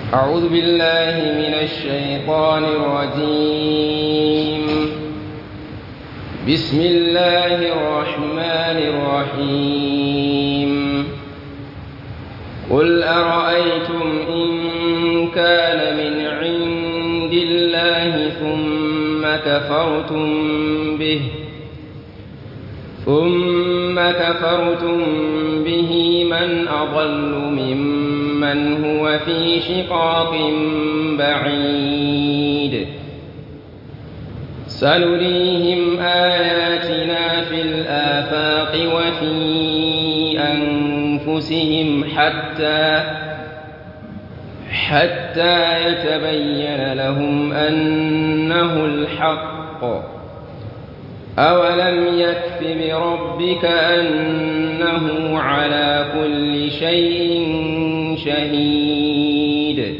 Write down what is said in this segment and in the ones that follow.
أعوذ بالله من الشيطان الرجيم بسم الله الرحمن الرحيم قل أرأيتم إن كان من عند الله ثم كفرتم به ثم كفرتم به من أضل ممن هو في شقاق بعيد سنريهم آياتنا في الآفاق وفي أنفسهم حتى حتى يتبين لهم أنه الحق أولم يكف بربك أنه على كل شيء شهيد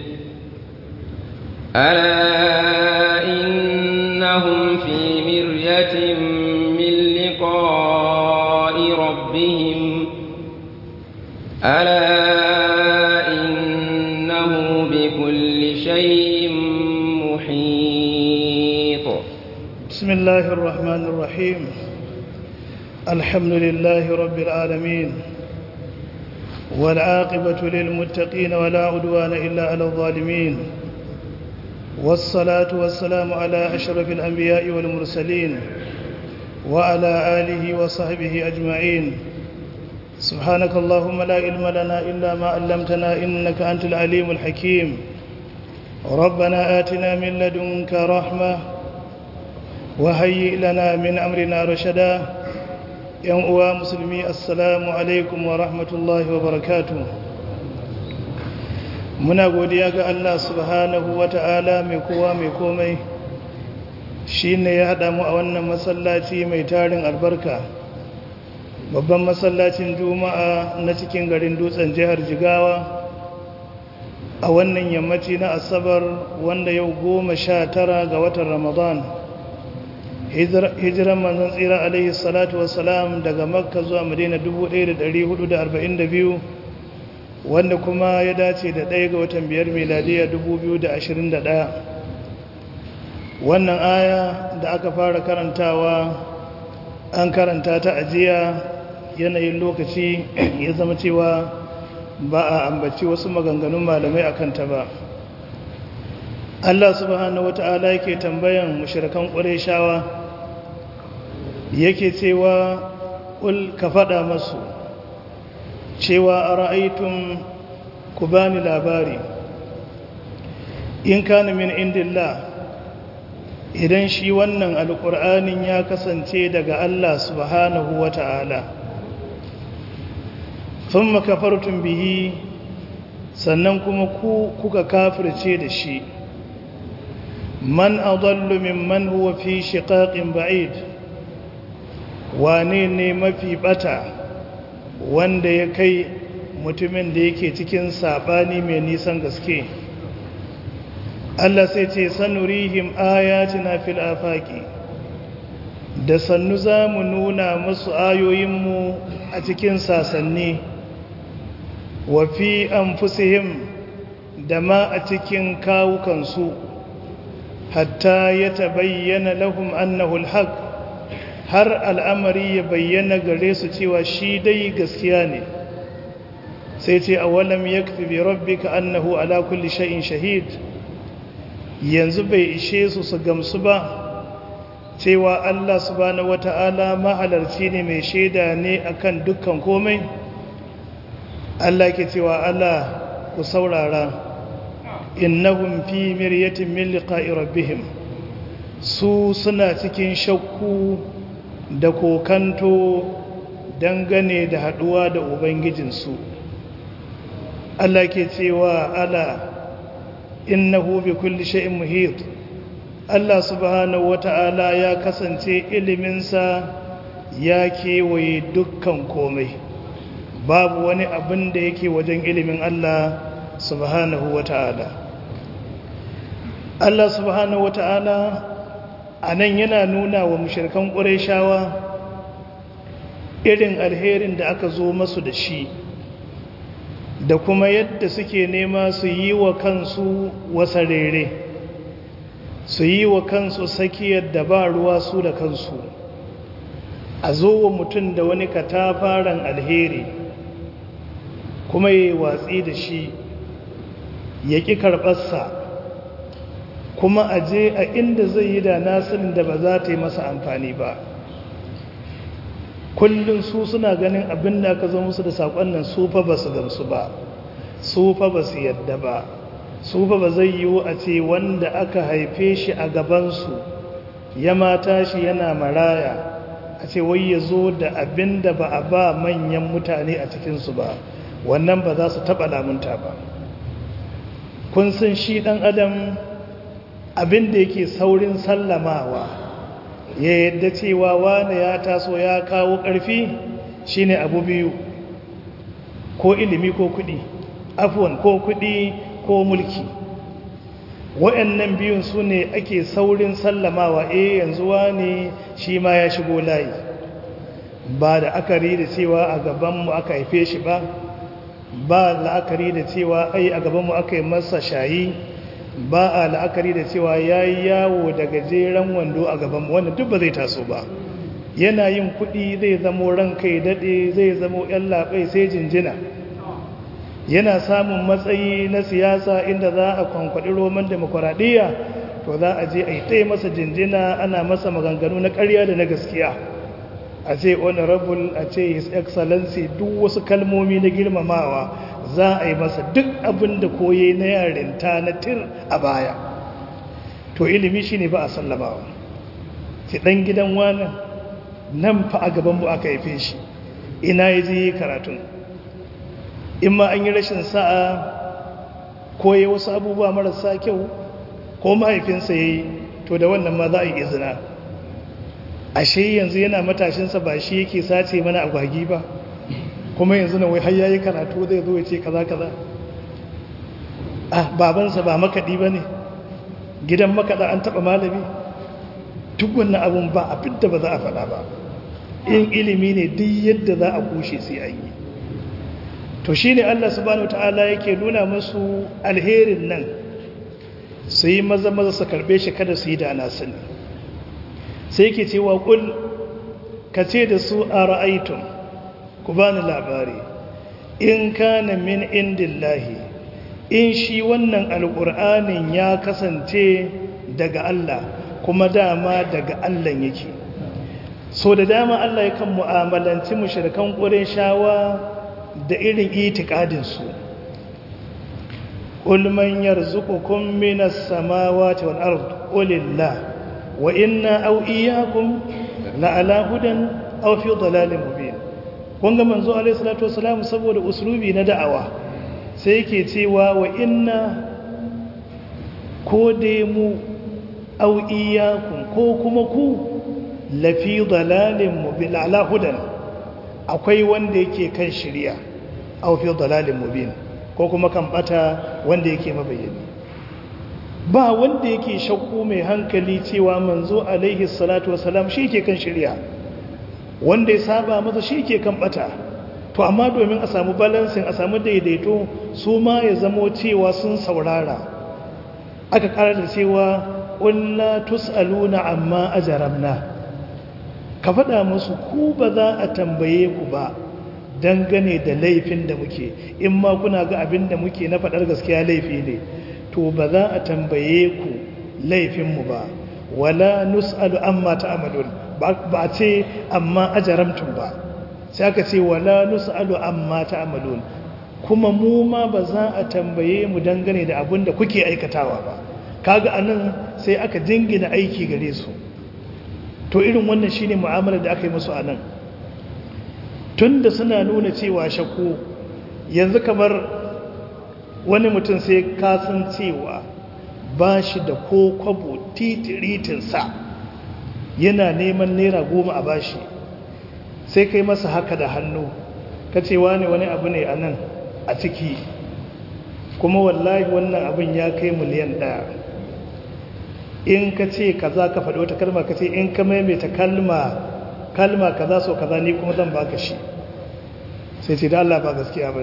ألا إنهم في مرية من لقاء ربهم ألا إنه بكل شيء محيط بسم الله الرحمن الرحيم الحمد لله رب العالمين والعاقبة للمتقين ولا عدوان إلا على الظالمين والصلاة والسلام على أشرف الأنبياء والمرسلين وعلى آله وصحبه أجمعين سبحانك اللهم لا علم لنا إلا ما علمتنا إنك أنت العليم الحكيم ربنا آتنا من لدنك رحمة وهيئ لنا من أمرنا رشدا yan uwa musulmi assalamu alaikum wa rahmatullahi wa barakatu muna godiya ga Allah subhanahu wa ta'ala mai kowa mai komai shi ne ya haɗa mu a wannan masallaci mai tarin albarka babban masallacin juma'a na cikin garin dutsen jihar jigawa a wannan yammaci na asabar wanda yau goma sha tara ga watan ramadan hijiran manzon tsira alaihi salatu wassalam daga makka zuwa madina 1442 wanda kuma ya dace da ɗaya ga watan biyar miladiya 2021 wannan aya da aka fara karantawa an karanta ta ajiya yanayin lokaci ya zama cewa ba a ambaci wasu maganganun malamai a kanta ba Allah subhanahu wata'ala yake tambayan mushrikan ƙureshawa yake cewa ƙul ka faɗa masu cewa a ra'aitun ku bani labari in kana min indillah idan shi wannan alƙur'anin ya kasance daga Allah subhanahu wata'ala sun makafartun bihi sannan kuma ku kuka kafirce da shi man adallu mimman huwa fi shiqaqin ba'id wane ne mafi bata wanda ya kai mutumin da yake cikin sabani mai nisan gaske Allah sai ce sanurihim ayatina fil afaqi da sannu za mu nuna musu ayoyinmu a cikin sasanni wa fi anfusihim da ma a cikin kawukansu hatta ya tabayyana lahum annahu alhaq har al'amari ya bayyana gare su cewa shi dai gaskiya ne sai ce awalam yakfi bi rabbika annahu ala kulli shay'in shahid yanzu bai ishe su su gamsu ba cewa Allah subhanahu wata'ala mahalarci ne mai shaida ne akan dukkan komai Allah ke cewa Allah ku saurara innahum fi miryatin min liqa'i rabbihim su suna cikin shakku da kokanto dangane da haduwa da ubangijinsu Allah ke cewa ala innahu bi kulli shay'in muhit Allah subhanahu wata'ala ya kasance iliminsa ya kewaye dukkan komai babu wani abin da yake wajen ilimin Allah subhanahu wata'ala Allah subhanahu wata'ala a nan yana nuna wa mushirkan ƙurayshawa irin alherin da aka zo masu da shi da kuma yadda suke nema su yi wa kansu wasarere su yi wa kansu sakiyar da ba ruwa su da kansu a zo wa mutum da wani katafaren alheri kuma ya watsi da shi ya ƙi karɓarsa kuma a je a inda zai yi da nasirin da ba za ta yi masa amfani ba kullum su suna ganin abin da aka zo musu da saƙon nan su fa ba su gamsu ba su fa ba su yadda ba su fa ba zai yiwu a ce wanda aka haife shi a gabansu ya mata shi yana maraya a ce wai ya zo da abin da ba a ba manyan mutane a cikinsu ba wannan ba za su taɓa lamunta ba kun san shi ɗan adam abin da yake saurin sallamawa ya yadda cewa wane ya taso ya kawo ƙarfi shine abu biyu ko ilimi ko kuɗi afuwan ko kuɗi ko mulki wa'annan biyun su ne ake saurin sallamawa eh yanzu wane shi ma ya shigo layi ba da akari da cewa a gabanmu aka haife shi ba ba la'akari da cewa ai a gabanmu aka yi masa shayi ba a la'akari da cewa ya yi yawo da gajeren wando a gabanmu wannan duk ba zai taso ba yana yin kuɗi zai zamo ran kai daɗe zai zamo ‘yan labai sai jinjina yana samun matsayi na siyasa inda za a kwankwaɗi roman demokuraɗiyya to za a je a yi ɗaya masa jinjina ana masa maganganu na ƙarya da na gaskiya a ce honorable a ce his excellency duk wasu kalmomi na girmamawa za a yi masa duk abin da koye na yarinta na tir a baya to ilimi shi ne ba a sallamawa ki ɗan gidan wani nan fa a gabanmu aka haife shi ina ya je karatun in ma an yi rashin sa'a koye wasu abubuwa marasa kyau ko mahaifinsa ya yi to da wannan ma za a yi izina ashe yanzu yana matashinsa ba shi yake sace mana agwagi ba kuma yanzu na wai har yayi karatu zai zo ya ce kaza kaza ah babansa ba makadi bane gidan makada an taba malami duk wannan abun ba abin da ba za a faɗa ba in ilimi ne duk yadda za a kushe sai an yi to shine Allah subhanahu wataala yake nuna musu alherin nan su yi maza maza su karbe shi kada su yi da ana sani sai yake cewa kul ka ce da su a ra'aitun ku bani labari in kana min indillahi in shi wannan alƙur'anin ya kasance daga Allah kuma dama daga Allah yake so da dama Allah ya kan mu'amalanci mushrikan shawa da irin itikadin su qul man yarzuqukum minas samawati wal ard qulillah wa inna aw iyyakum la ala hudan aw fi dhalalin mubin kun ga manzo alaihi salatu wasalam saboda uslubi na da'awa sai yake cewa wa inna ko dai mu aw iyyakum ko kuma ku la fi dhalalin mubin ala hudan akwai wanda yake kan shari'a aw fi dhalalin mubin ko kuma kan bata wanda yake mabayyani ba wanda yake shakku mai hankali cewa manzo alaihi salatu wasalam shi ke kan shirya wanda ya saba masa shi ke kan bata to amma domin a samu balansin a samu daidaito su ma ya zamo cewa sun saurara aka kara da cewa ƙulla tus'aluna amma ajaramna ka faɗa musu ku ba za a tambaye ku ba dangane da laifin da muke in ma kuna ga abin da muke na faɗar gaskiya laifi ne to ba za a tambaye ku laifinmu ba wala nus'alu amma ta'malun ba a ce amma ajaramtum ba sai aka ce wala nus'alu amma ta'malun kuma mu ma ba za a tambaye mu dangane da abin da kuke aikatawa ba kaga anan sai aka jingina aiki gare su to irin wannan shine mu'amalar da aka yi musu anan tunda suna nuna cewa shakku yanzu kamar wani mutum sai kasan cewa ba shi da ko kwabo titiritinsa yana neman naira goma a bashi sai kai masa haka da hannu ka ce wani wani abu ne a nan a ciki kuma wallahi wannan abin ya kai miliyan ɗaya in ka ce kaza ka faɗi wata kalma ka ce in ka maimaita kalma kalma kaza so kaza ni kuma zan baka shi sai ce da Allah ba gaskiya ba ne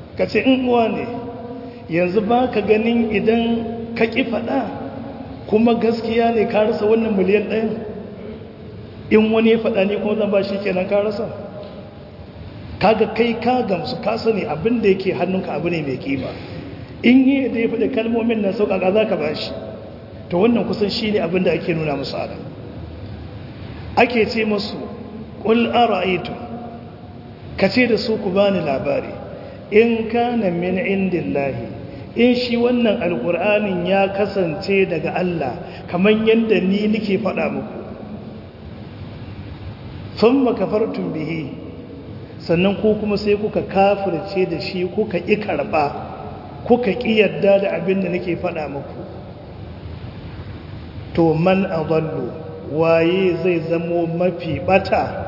ka ce in uwa ne yanzu ba ka ganin idan ka ƙi faɗa kuma gaskiya ne ka rasa wannan miliyan ɗayan in wani ya faɗa ne kuma zan ba shi kenan ka rasa kaga kai ka gamsu ka sani abin da yake hannunka abu ne mai kima in yi da ya faɗi kalmomin nan sauƙaƙa za ka ba shi to wannan kusan shi ne abin da ake nuna musu adam ake ce musu ƙul ara'aitu ka ce da su ku bani labari in kana min indillahi in shi wannan alƙur'anin ya kasance daga Allah kamar yadda ni nake faɗa muku sun makafartun bihi sannan ku kuma sai kuka kafirce da shi kuka ƙi karɓa kuka ƙi yadda da abin da nake faɗa muku to man adallu waye zai zamo mafi bata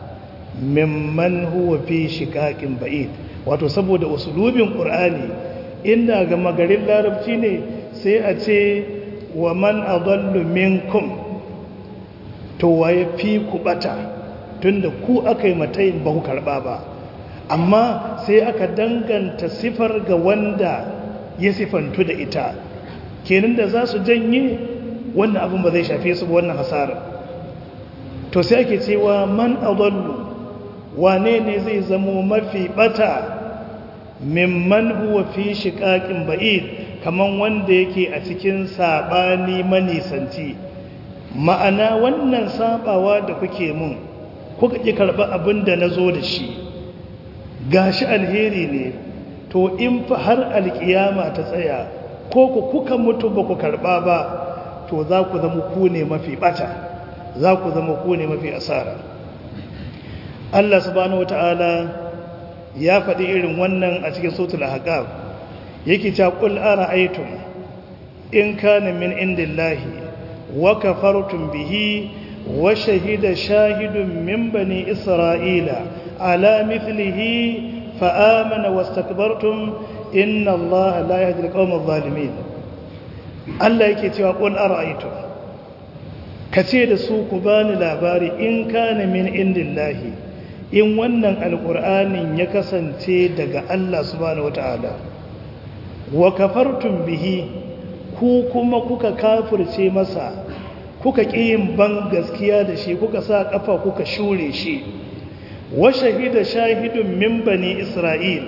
mimman huwa fi shiqaqin ba'id wato saboda usulubin qur'ani inda ga magarin larabci ne sai a ce wa man adallu minkum to waye fi ku bata tunda ku aka yi matayin ba ku karba ba amma sai aka danganta sifar ga wanda ya sifantu da ita kenan da za su janye wannan abin ba zai shafe su ba wannan hasara to sai ake cewa man adallu wane ne zai zamo mafi bata mimman huwa fi shiqaqin ba'id kaman wanda yake a cikin sabani manisanci ma'ana wannan sabawa da kuke mun kuka ki karba abin da nazo da shi gashi alheri ne to in fa har alkiyama ta tsaya ko ku kuka mutu ba ku karba ba to za ku zama ku ne mafi bata za ku zama ku ne mafi asara Allah subhanahu wata'ala ya faɗi irin wannan a cikin sautul ahqaf yake cewa qul ara'aytum in kana min indillahi wa kafartum bihi wa shahida shahidun min bani isra'ila ala mithlihi fa amana wastakbartum inna allaha la yahdi al-qawma adh-dhalimin Allah yake cewa qul ara'aytum kace da su ku bani labari in kana min indillahi in wannan alqur'anin ya kasance daga Allah subhanahu wataala wa kafartum bihi ku kuma kuka kafirce masa kuka yin ban gaskiya da shi kuka sa kafa kuka shure shi wa shahida shahidun min bani isra'il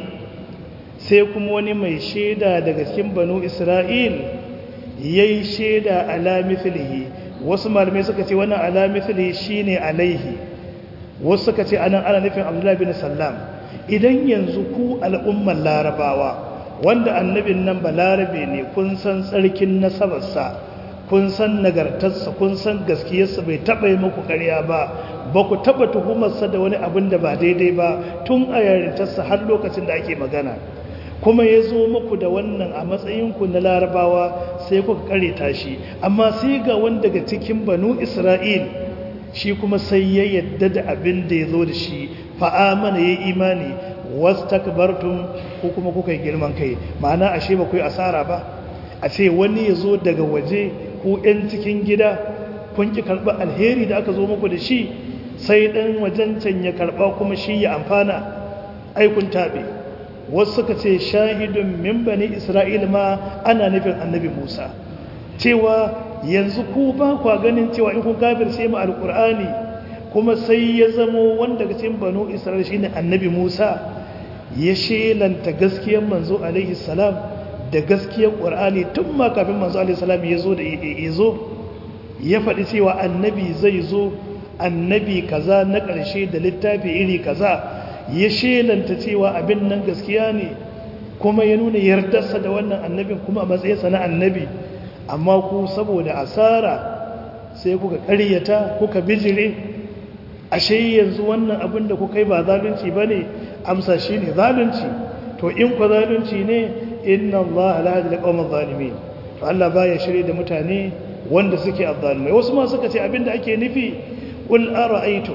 sai kuma wani mai shaida daga cikin banu isra'il yayi shaida ala mithlihi wasu malamai suka ce wannan ala mithlihi shine alaihi wasu suka ce anan ana nufin abdullahi bin sallam idan yanzu ku al'ummar larabawa wanda annabin nan balarabe ne kun san tsarkin nasabarsa kun san nagartarsa kun san gaskiyarsa bai taɓa yi muku ƙarya ba ba ku taɓa tuhumarsa da wani abin da ba daidai ba tun a yarintarsa har lokacin da ake magana kuma ya zo muku da wannan a matsayinku na larabawa sai kuka kareta shi amma sai ga wani daga cikin banu isra'il shi kuma sai ya yadda da abin da ya zo da shi fa'amana ya yi imani wasu takbartun ko kuma kuka yi girman kai ma'ana ashe ba ku yi asara ba a ce wani ya zo daga waje ko 'yan cikin gida kun ki karɓa alheri da aka zo muku da shi sai ɗan wajen can ya karɓa kuma shi ya amfana aikun taɓe wasu suka ce shahidun min bani isra'il ma ana nufin annabi musa cewa yanzu ku ba kwa ganin cewa in kun kafirce mu alkur'ani kuma sai ya zamo wanda ga cikin banu isra'il shine annabi musa ya shelanta gaskiyar manzo alaihi salam da gaskiyar qur'ani tun ma kafin manzo alaihi salam ya zo da ya zo ya faɗi cewa annabi zai zo annabi kaza na ƙarshe da littafi iri kaza ya shelanta cewa abin nan gaskiya ne kuma ya nuna yardarsa da wannan annabin kuma a matsayinsa na annabi amma ku saboda asara sai kuka ƙaryata kuka bijire ashe yanzu wannan abin da kuka yi ba zalunci ba ne amsa shi ne zalunci to in ku zalunci ne inna Allah la hadi alqawma zalimin to Allah baya shirye da mutane wanda suke azzalimai wasu ma suka ce abin da ake nufi qul ara'aytum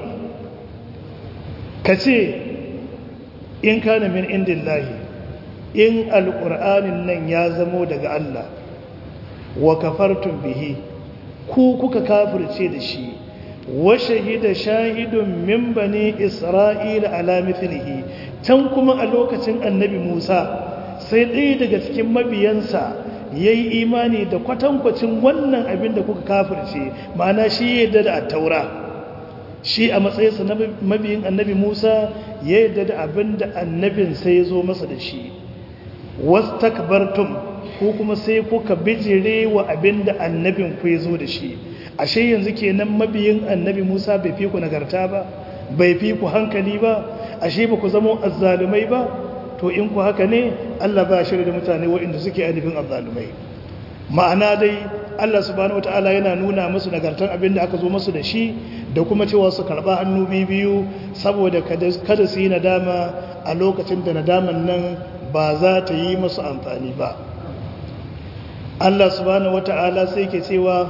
kace in kana min indillahi in alqur'anin nan ya zamo daga Allah wa kafartum bihi ku kuka kafirce da shi wa shahida shahidun min bani isra'ila ala mithlihi can kuma a lokacin annabi Musa sai ɗaya daga cikin mabiyansa yayi imani da kwatankwacin wannan abin da kuka kafirce ma'ana shi yadda da taura shi a matsayinsa na mabiyin annabi Musa ya yadda da abin da annabin sai ya zo masa da shi wastakbartum ko kuma sai kuka bijire wa abin da annabin ku ya zo da shi ashe yanzu kenan mabiyin annabi Musa bai fi ku nagarta ba bai fi ku hankali ba ashe ba ku zama azzalumai ba to in ku haka ne Allah ba shirya da mutane waɗanda suke ainihin azzalumai ma'ana dai Allah subhanahu wataala yana nuna musu nagartar abin da aka zo musu da shi da kuma cewa su karɓa hannu biyu saboda kada su yi nadama a lokacin da nadaman nan ba za ta yi musu amfani ba Allah subhanahu wata'ala sai ke cewa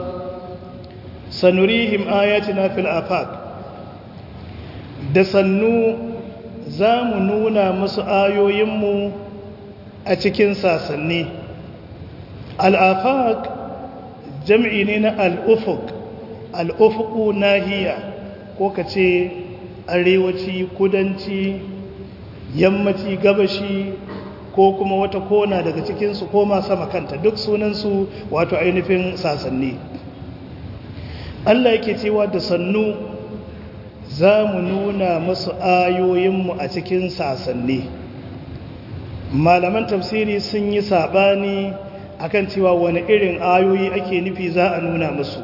sanurihim ayatina fil afaq da sannu za mu nuna musu ayoyinmu a cikin sasanni al'afaq jam'i ne na al'ufuk al'ufuku nahiya ko ka ce arewaci kudanci yammaci gabashi ko kuma wata kona daga cikinsu ko ma sama kanta duk sunansu wato ainihin sasanni Allah yake cewa da sannu za mu nuna masu ayoyinmu a cikin sasanni malaman tafsiri sun yi saɓani akan cewa wani irin ayoyi ake nufi za a nuna musu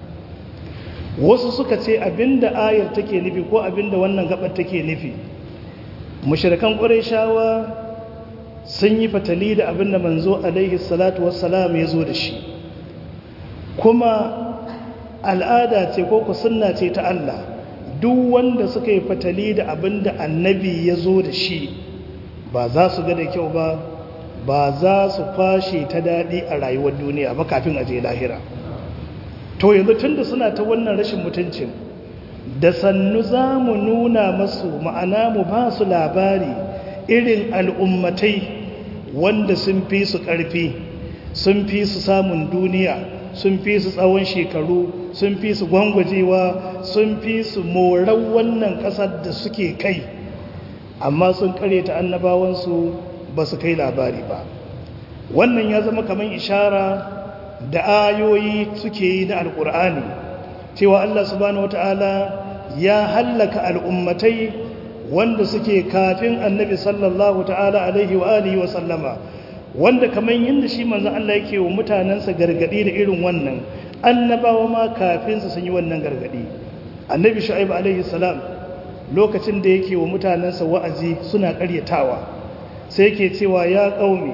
wasu suka ce abinda ayar take nufi ko abinda wannan gabar take nufi mushrikan shawa sun yi fatali da abinda manzo alaihi salatu wassalam ya zo da shi kuma al'ada ce ko ku sunna ce ta Allah duk wanda suka yi fatali da abinda annabi ya zo da shi ba za su ga da kyau ba ba za su fashe ta daɗi a rayuwar duniya ba kafin aje lahira to yanzu tun da suna ta wannan rashin mutuncin da sannu za mu nuna masu ma'ana mu ba su labari irin al'ummatai wanda sun fi su ƙarfi sun fi su samun duniya sun fi su tsawon shekaru sun fi su gwangwajewa sun fi su morar wannan ƙasar da suke kai amma sun kare ta annabawansu ba su kai labari ba wannan ya zama kamar ishara da ayoyi suke yi na alkur'ani cewa Allah subhanahu wata'ala ya hallaka al'ummatai wanda suke kafin annabi sallallahu ta'ala alaihi wa alihi wa sallama wanda kamar yadda shi manzon Allah yake wa mutanensa gargadi da irin wannan annabawa ma kafin su sun yi wannan gargadi annabi shu'aib alaihi salam lokacin da yake wa mutanensa wa'azi suna karyatawa sai yake cewa ya qaumi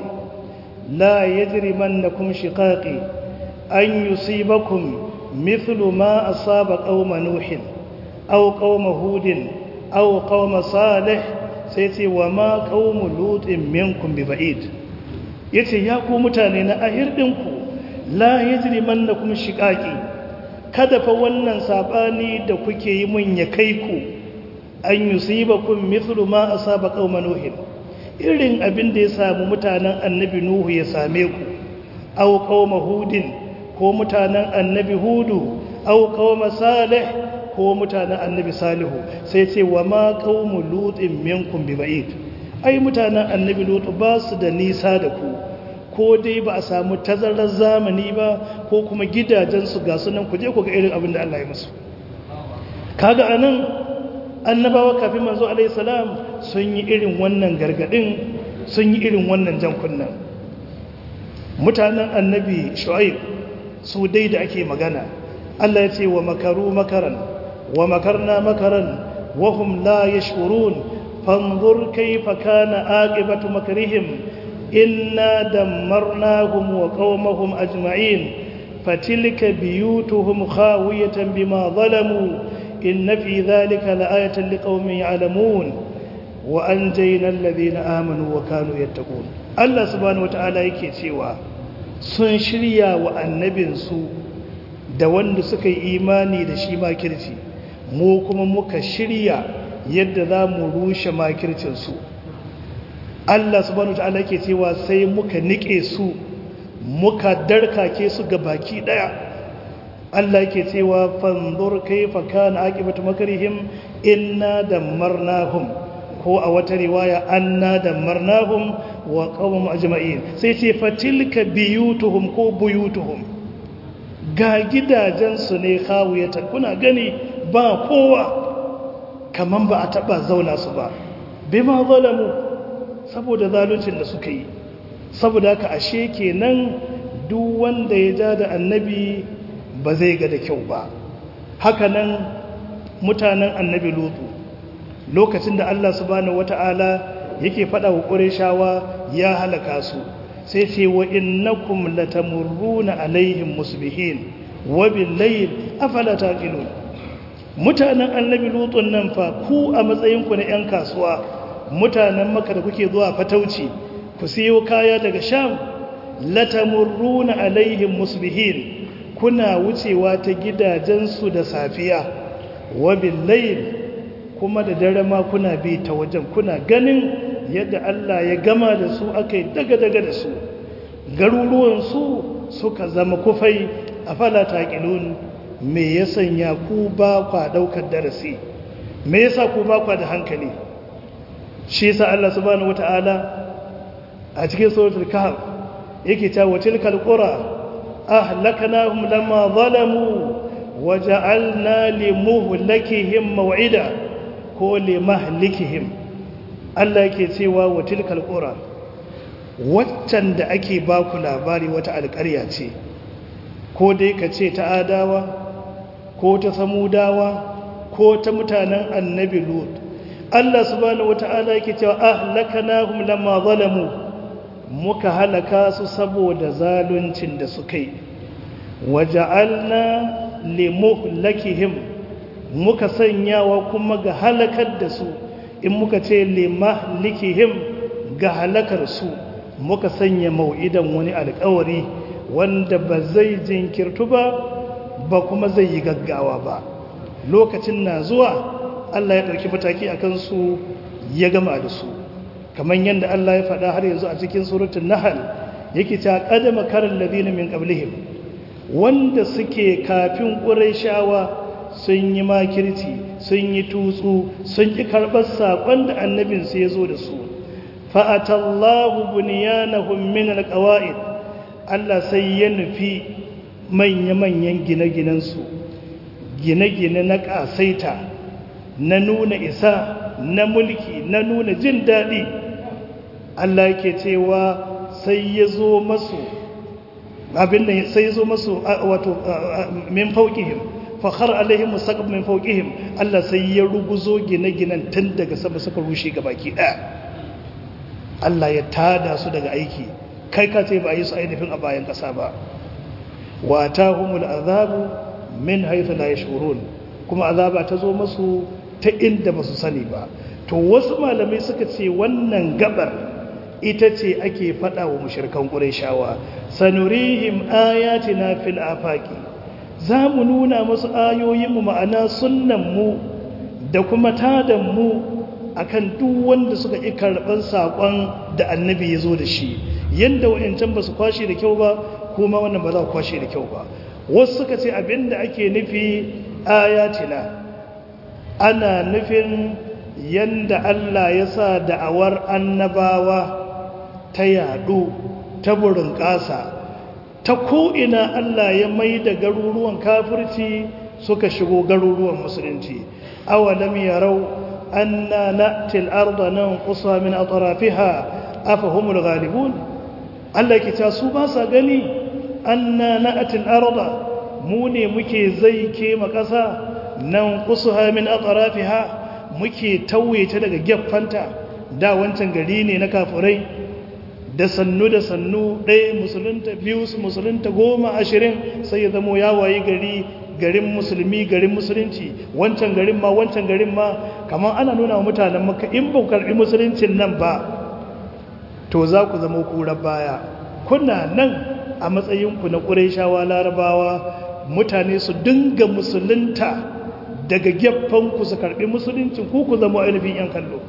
la yajrimannakum shiqaqi an yusibakum mithlu ma asaba qauma nuhin aw qauma hudin aw qauma salih sai ce wa ma qaumu lutin minkum bi ba'id yace ya ku mutane na ahir dinku la yajrimannakum shiqaqi kada fa wannan sabani da kuke yi mun ya kai ku an yusibakum mithlu ma asaba qauma nuhin irin abin da ya samu mutanen annabi nuhu ya same ku aw qauma hudin ko mutanen annabi hudu aw qauma salih ko mutanen annabi salihu sai ce wa ma qaumu lutin minkum bi ba'id ai mutanen annabi lutu ba su da nisa da ku ko dai ba a samu tazarar zamani ba ko kuma gidajensu ga sunan ku je ku ga irin abin da Allah ya musu kaga anan annabawa kafin manzo alaihi salam sun yi irin wannan gargadin sun yi irin wannan jan kunnan mutanen annabi shu'aib su dai da ake magana Allah ya ce wa makaru makaran wa makarna makaran wa hum la yashurun fanzur kayfa kana aqibatu makrihim inna dammarnahum wa qaumahum ajma'in fatilka biyutuhum khawiyatan bima zalamu إن في ذلك لآية لقوم يعلمون وأنجينا الذين آمنوا وكانوا يتقون الله سبحانه وتعالى yake cewa sun shirya wa annabinsu da wanda suka yi imani da shi makirci mu kuma muka shirya yadda za mu rushe makircinsu Allah subhanahu wataala yake cewa sai muka nike su muka darkake su ga baki daya Allah yake cewa fanzur kaifa kana aqibatu makrihim inna dammarnahum ko a wata riwaya anna dammarnahum wa qawmum ajma'in sai ce fatilka biyutuhum ko buyutuhum ga gidajensu ne khawiyatan kuna gani ba kowa kaman ba a taba zauna su ba bima zalamu saboda zaluncin da suka yi saboda haka ashe kenan duk wanda ya ja da annabi ba zai ga da kyau ba hakanan mutanen annabi lutu lokacin da Allah subhanahu wata'ala yake faɗa wa ƙureshawa ya halaka su sai ce wa innakum latamurruna alaihim musbihin wa billayl afala taqilun mutanen annabi lutun nan fa ku a matsayin ku na yan kasuwa mutanen maka da kuke zuwa fatauci ku siyo kaya daga sham latamurruna alaihim musbihin kuna wucewa ta gidajensu da safiya wa billayl kuma da dare ma kuna bi ta wajen kuna ganin yadda Allah ya gama da su aka yi daga-daga da su garuruwansu suka zama kufai a fala taƙilun me ya sanya ku ba kwa ɗaukar darasi me yasa ku ba kwa da hankali shi yasa Allah subhanahu wata'ala a cikin suratul kahf yake cewa tilkal qura ahlaknahum lamma zalamu waja'alna limuhlikihim maw'ida ko limahlikihim Allah yake cewa wa tilkal qura waccan da ake ba ku labari wata alƙarya ce ko dai ka ce ta adawa ko ta samudawa ko ta mutanen annabi lut Allah subhanahu wata'ala yake cewa ahlakanahum lamma zalamu muka halaka su saboda zaluncin da suka yi waja'alna limuhlakihim muka sanyawa kuma ga halakar da su in muka ce limahlikihim ga halakar su muka sanya mau'idan wani alkawari wanda ba zai jinkirtu ba ba kuma zai yi gaggawa ba lokacin na zuwa Allah ya ɗauki mataki a kansu ya gama da su kamar yadda Allah ya faɗa har yanzu a cikin surutun nahal yake ta ƙadama karin ladina min qablihim wanda suke kafin ƙurayshawa sun yi makirci sun yi tutsu sun ƙi karɓar saƙon da annabinsu ya zo da su fa'atallahu bunyanahum min alqawa'id Allah sai ya nufi manya-manyan gine-ginensu gine-gine na ƙasaita na nuna isa na mulki na nuna jin daɗi Allah yake cewa sai ya zo masu abin da sai ya zo masu wato min fauqihim fakhar alaihim musaqab min fawqihim Allah sai ya ruguzo gine-ginen tun daga sama suka rushe gabaki daya Allah ya tada su daga aiki kai ka ce ba yi su ainihin a bayan kasa ba wa tahumul azabu min haythu la yashurun kuma azaba ta zo masu ta inda ba su sani ba to wasu malamai suka ce wannan gabar ita ce ake faɗa wa mushrikan qurayshawa sanurihim ayatina fil afaqi za mu nuna masu ayoyinmu ma'ana sunanmu da kuma tadanmu a kan duk wanda suka ƙi karɓar saƙon da annabi ya zo da shi yadda wa'yancan ba su kwashe da kyau ba kuma wannan ba za ku kwashe da kyau ba wasu suka ce abin da ake nufi ayatina ana nufin yadda Allah ya sa da'awar annabawa ta yaɗu ta burin ƙasa ta ko'ina Allah ya mai da garuruwan kafirci suka shigo garuruwan musulunci awalam yarau anna na'til arda nanqusa min atrafiha afahumul ghalibun Allah ke ta su ba sa gani anna na'til arda mu ne muke zai ke makasa nanqusa min atrafiha muke tauye ta daga gefanta da wancan gari ne na kafirai da sannu da sannu ɗaya musulunta biyu musulunta goma ashirin sai ya zamo ya wayi gari garin musulmi garin musulunci wancan garin ma wancan garin ma kamar ana nuna wa mutanen maka in ba karɓi musuluncin nan ba to za ku zama kurar baya kuna nan a matsayinku na ƙuraishawa larabawa mutane su dinga musulunta daga ku su karɓi musuluncin ku ku zama ainihin 'yan kallo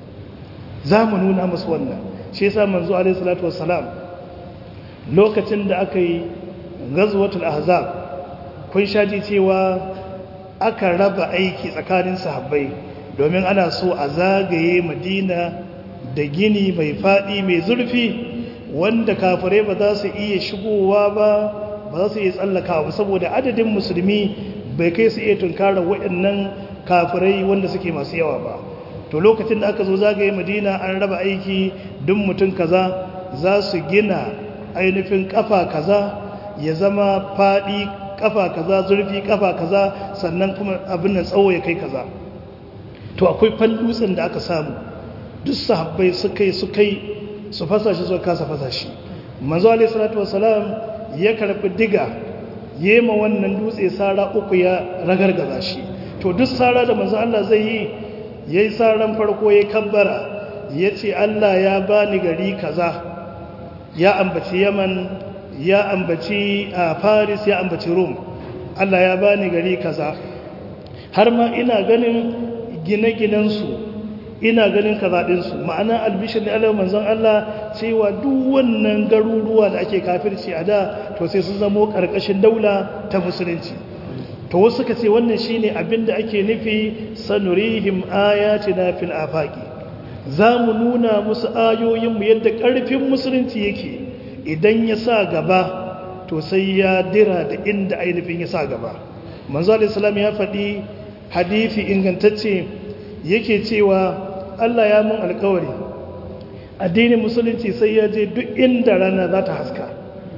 za mu nuna musu wannan shi yasa manzo alaihi salatu wassalam lokacin da aka yi ghazwatul ahzab kun shaji cewa aka raba aiki tsakanin sahabbai domin ana so a zagaye madina da gini mai faɗi mai zurfi wanda kafirai ba za su iya shigowa ba ba za su iya tsallakawa saboda adadin musulmi bai kai su iya tunkara waɗannan kafirai wanda suke masu yawa ba to lokacin da aka zo zagaye madina an raba aiki duk mutum kaza za su gina ainihin kafa kaza ya zama faɗi kafa kaza zurfi kafa kaza sannan kuma abin nan tsawo ya kai kaza to akwai fallutsin da aka samu duk sahabbai suka yi suka yi su fasa shi suka kasa fasa shi manzo alaihi salatu wasalam ya karbi diga yema wannan dutse sara uku ya ragargaza shi to duk sara da manzo Allah zai yi yayi saran farko yayi kabbara yace Allah ya bani gari kaza ya ambaci Yaman ya ambaci Paris ya ambaci Rome Allah ya bani gari kaza har ma ina ganin gine-ginensu ina ganin kazaɗinsu ma'ana albishir ne Allah manzon Allah cewa duk wannan garuruwa da ake kafirci a da to sai sun zamo ƙarƙashin daula ta musulunci to wasu suka ce wannan shine abin da ake nufi sanurihim ayatina fil afaqi za mu nuna musu ayoyinmu yadda ƙarfin musulunci yake idan ya sa gaba to sai ya dira da inda ainihin ya sa gaba manzo alaihi ya faɗi hadisi ingantacce yake cewa Allah ya mun alkawari addinin musulunci sai ya je duk inda rana za ta haska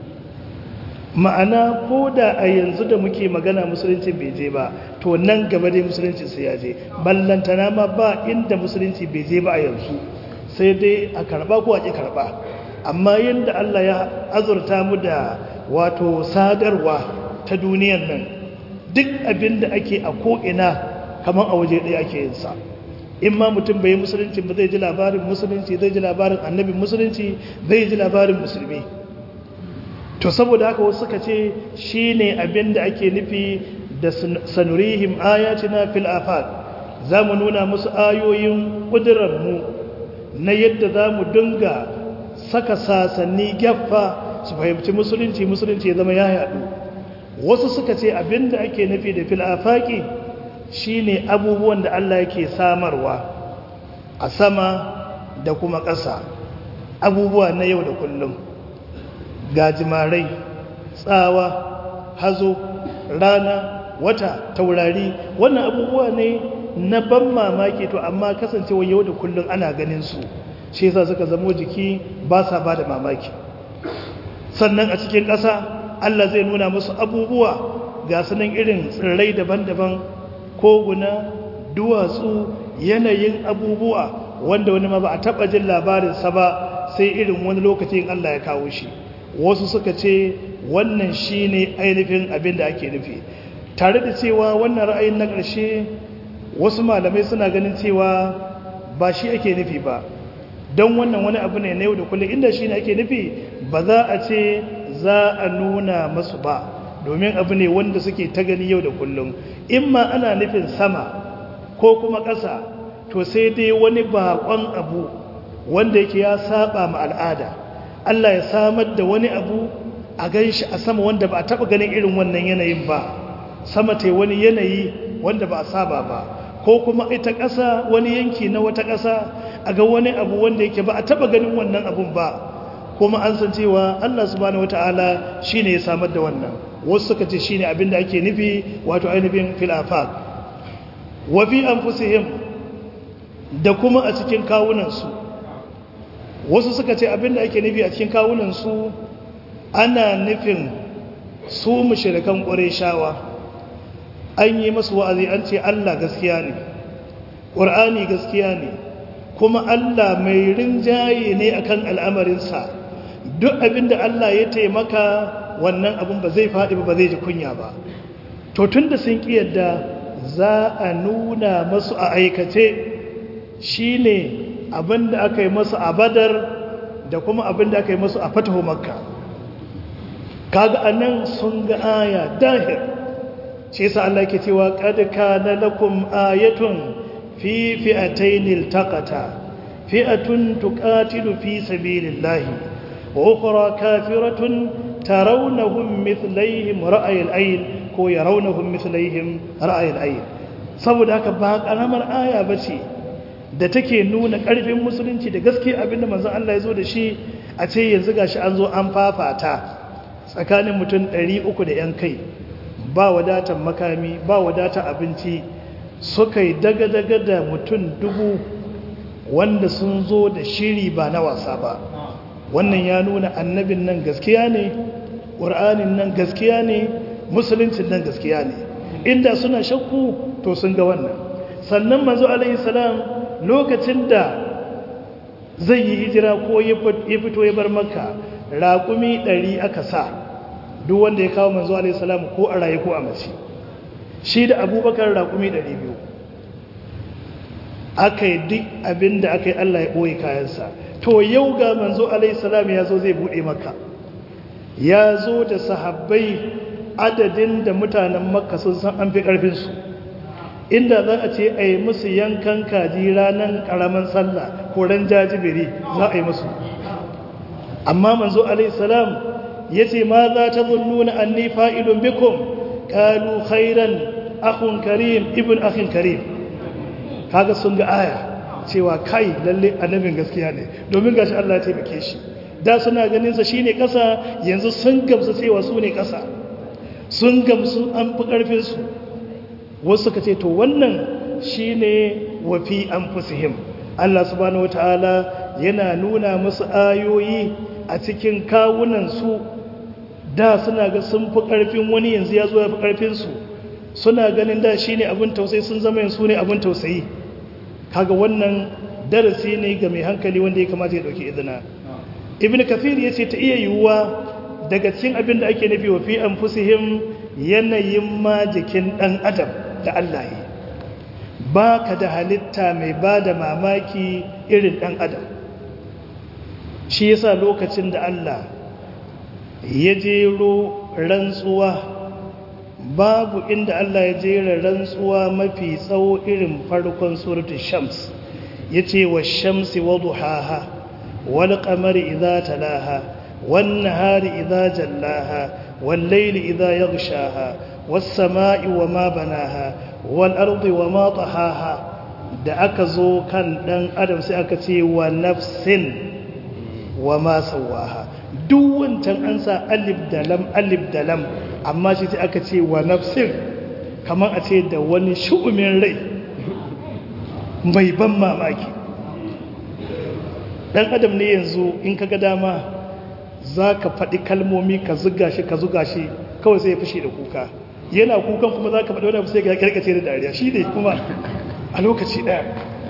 ma'ana ko da a yanzu da muke magana musulunci bai je ba to nan gaba dai musulunci sai ya je ballantana ma ba inda musulunci bai je ba a yanzu sai dai a karba ko a ƙi karba amma yadda Allah ya azurta mu da wato sadarwa ta duniyan nan duk abin da ake a ko'ina kamar a waje ɗaya ake yin sa in ma mutum bai yi musulunci ba zai ji labarin musulunci zai ji labarin annabin musulunci zai ji labarin musulmi to saboda haka wasu suka ce shi ne abin da ake nufi da sanurihim ayatina fil afaq za mu nuna musu ayoyin ƙudurarmu na yadda za mu dinga saka sasanni gyaffa su fahimci musulunci musulunci ya zama ya yaɗu wasu suka ce abin da ake nufi da fil afaqi shine abubuwan da Allah yake samarwa a sama da kuma ƙasa abubuwa na yau da kullum gajimarai tsawa hazo rana wata taurari wannan abubuwa ne na ban mamaki to amma kasancewa yau da kullum ana ganin su shi yasa suka zamo jiki ba sa ba da mamaki sannan a cikin ƙasa Allah zai nuna musu abubuwa ga sunan irin tsirrai daban-daban koguna duwatsu yanayin abubuwa wanda wani ma ba a taɓa jin labarinsa ba sai irin wani lokacin Allah ya kawo shi wasu suka ce wannan shi ne ainihin abin da ake nufi tare da cewa wannan ra'ayin na ƙarshe wasu malamai suna ganin cewa ba shi ake nufi ba don wannan wani abu ne na yau da kullum inda shi ne ake nufi ba za a ce za a nuna masu ba domin abu ne wanda suke ta gani yau da kullum in ma ana nufin sama ko kuma ƙasa to sai dai wani baƙon abu wanda yake ya saba ma al'ada Allah ya samar da wani abu a gan shi a sama wanda ba a taɓa ganin irin wannan yanayin ba sama ta wani yanayi wanda ba a saba ba ko kuma ita ƙasa wani yanki na wata ƙasa a ga wani abu wanda yake ba a taɓa ganin wannan abun ba kuma an san cewa Allah subhanahu wata'ala shine ya samar da wannan wasu suka ce shine abin da ake nufi wato ainihin fil afaq wa fi anfusihim da kuma a cikin kawunan su wasu suka ce abin da ake nufi a cikin kawunan su ana nufin su mushrikan qurayshawa an yi masu wa'azi an ce Allah gaskiya ne qur'ani gaskiya ne kuma Allah mai rinjaye ne akan al'amarinsa duk abinda Allah ya taimaka wannan abin ba zai faɗi ba zai ji kunya ba to tun da sun yadda za a nuna masu a aikace shi ne abinda aka yi masu a badar da kuma abinda aka yi masu a fatahu makka kaga anan sun ga aya dahir shi yasa Allah ke cewa qad kana lakum ayatun fi fi'atayn iltaqata fi'atun tuqatilu fi sabilillahi وأخرى كافرة ترونهم مثليهم رأي العين ko ya raunahum mithlaihim ra'ayil ayn saboda haka ba karamar aya bace da take nuna karfin musulunci da gaske abinda manzon Allah ya zo da shi a ce yanzu gashi an zo an fafata tsakanin mutum 300 da yan kai ba wadatar makami ba wadatar abinci suka yi daga-daga da mutum dubu wanda sun zo da shiri ba na wasa ba wannan ya nuna annabin nan gaskiya ne ƙur'anin nan gaskiya ne musuluncin nan gaskiya ne inda suna shakku to sun ga wannan sannan manzo alaihi salam lokacin da zai yi hijira ko ya fito ya bar makka raƙumi ɗari aka sa duk wanda ya kawo manzo alaihi salam ko a raye ko a mace shi da abubakar raƙumi ɗari biyu aka yi duk abin da aka yi allah ya ɓoye kayansa to yau ga manzo alaihi salam ya zo zai buɗe maka ya zo da sahabbai adadin da mutanen makka sun san an fi ƙarfinsu inda za a ce a yi musu yankan kaji ranar ƙaramin sallah ko ran jajibiri za a yi musu amma manzo alaihissalam ya ce ma za ta zunnuna an ni fa'ilun bikum ƙalu khairan akun karim ibn akhin karim kaga sun ga aya cewa kai lalle annabin gaskiya ne domin gashi Allah ya taimake shi da suna ganin sa shine ƙasa yanzu sun gamsu cewa su ne ƙasa sun gamsu an fi ƙarfin su wasu suka ce to wannan shine wafi anfusihim Allah subhanahu wataala yana nuna musu ayoyi a cikin kawunan su da suna ga sun fi ƙarfin wani yanzu ya zo ya fi ƙarfin su suna ganin da shine abin tausayi sun zama yanzu ne abin tausayi kaga wannan darasi ne ga mai hankali wanda ya kamata ya dauki izina ibn kafir ya ce ta iya yiwuwa daga cikin abin da ake nufi wa fi anfusihim yanayin ma jikin dan adam da Allah yi ba ka da halitta mai ba da mamaki irin dan adam shi yasa lokacin da Allah ya jero rantsuwa babu inda Allah ya jera rantsuwa mafi tsawo irin farkon suratul shams yace wa shamsi wa duhaha wal qamari idza talaha wan nahari idza jallaha wal layli idza yaghshaha was samai wa ma banaha wal ardi wa ma tahaha da aka zo kan dan adam sai aka ce wa nafsin wa ma sawaha duk wancan an sa alif da lam alif da lam amma shi sai aka ce wa nafsin kamar a ce da wani shu'umin rai mai ban mamaki dan adam ne yanzu in ka ga dama za ka faɗi kalmomi ka zuga shi ka zuga shi kawai sai ya fushi da kuka yana kukan kuma za ka faɗi wani abu sai ka kirkace da dariya shi ne kuma a lokaci ɗaya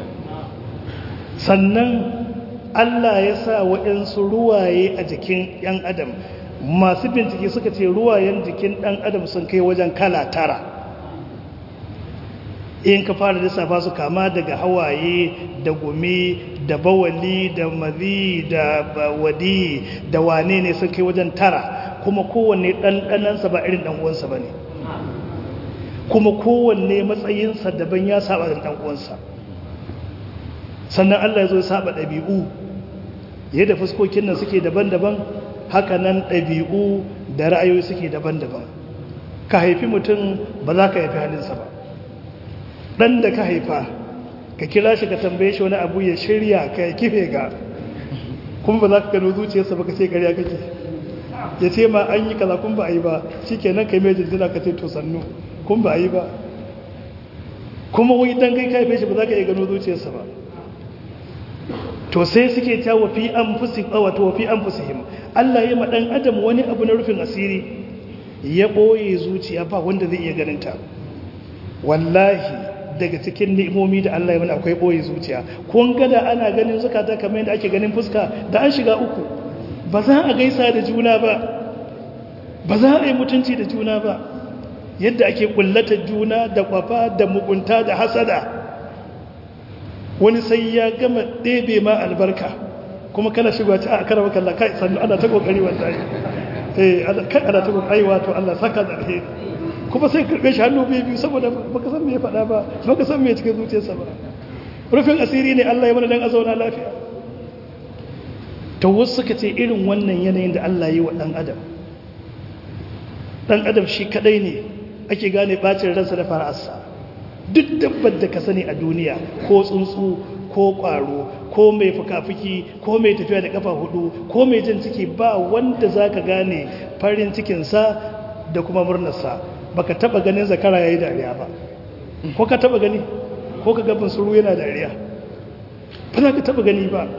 sannan Allah ya sa waɗansu ruwaye a jikin ‘yan adam masu bincike suka ce ruwayen jikin ɗan adam sun kai wajen kala tara in ka fara lissafa su kama daga hawaye da gumi da bawali da mazi da wadi da wane ne sun kai wajen tara kuma kowanne ɗanɗanansa ba irin ɗan'uwansa ba ne kuma kowanne matsayinsa daban ya saba da ɗan'uwansa sannan Allah ya zo ya saba ɗabi'u yadda fuskokin nan suke daban-daban haka nan ɗabi'u da ra'ayoyi suke daban-daban ka haifi mutum ba za ka haifi halinsa ba ɗan da ka haifa ka kira shi ka tambaye shi wani abu ya shirya ka ya kife ga kuma ba za ka gano zuciyarsa ba ka ce ƙarya kake ya ce ma an yi kaza kun ba a yi ba shi kenan ka yi mai jinjina ka ce to sannu kun ba a yi ba kuma wai dan kai ka haife shi ba za ka iya gano zuciyarsa ba to sai suke ta wafi an fusi wato wafi an fusihim Allah ya maɗan adam wani abu na rufin asiri ya ɓoye zuciya ba wanda zai iya ganinta wallahi daga cikin ni'imomi da Allah ya mana akwai ɓoye zuciya kun gada ana ganin zukata kamar yadda ake ganin fuska da an shiga uku ba za a gaisa da juna ba ba za a yi mutunci da juna ba yadda ake kullata juna da kwafa da mugunta da hasada wani sai ya gama ɗebe ma albarka kuma kana shigo ta a karawa kalla kai sannu ana ta kokari wallahi eh kai ana ta kokari wato Allah saka da alheri kuma sai karbe shi hannu biyu biyu saboda baka san me ya faɗa ba baka san me cikin zuciyarsa ba rufin asiri ne Allah ya mana dan a zauna lafiya to wasu suka ce irin wannan yanayin da Allah yi wa dan adam dan adam shi kadai ne ake gane bacin ransa da fara'arsa duk dabbar da ka sani a duniya ko tsuntsu ko ƙwaro ko mai fuka-fuki ko mai tafiya da kafa hudu ko mai jan ciki ba wanda za ka gane farin cikinsa da kuma murnarsa ba ka taɓa ganin zakara ya yi dariya ba ko ka taɓa gani ko ka gabin suru yana dariya ba za ka taɓa gani ba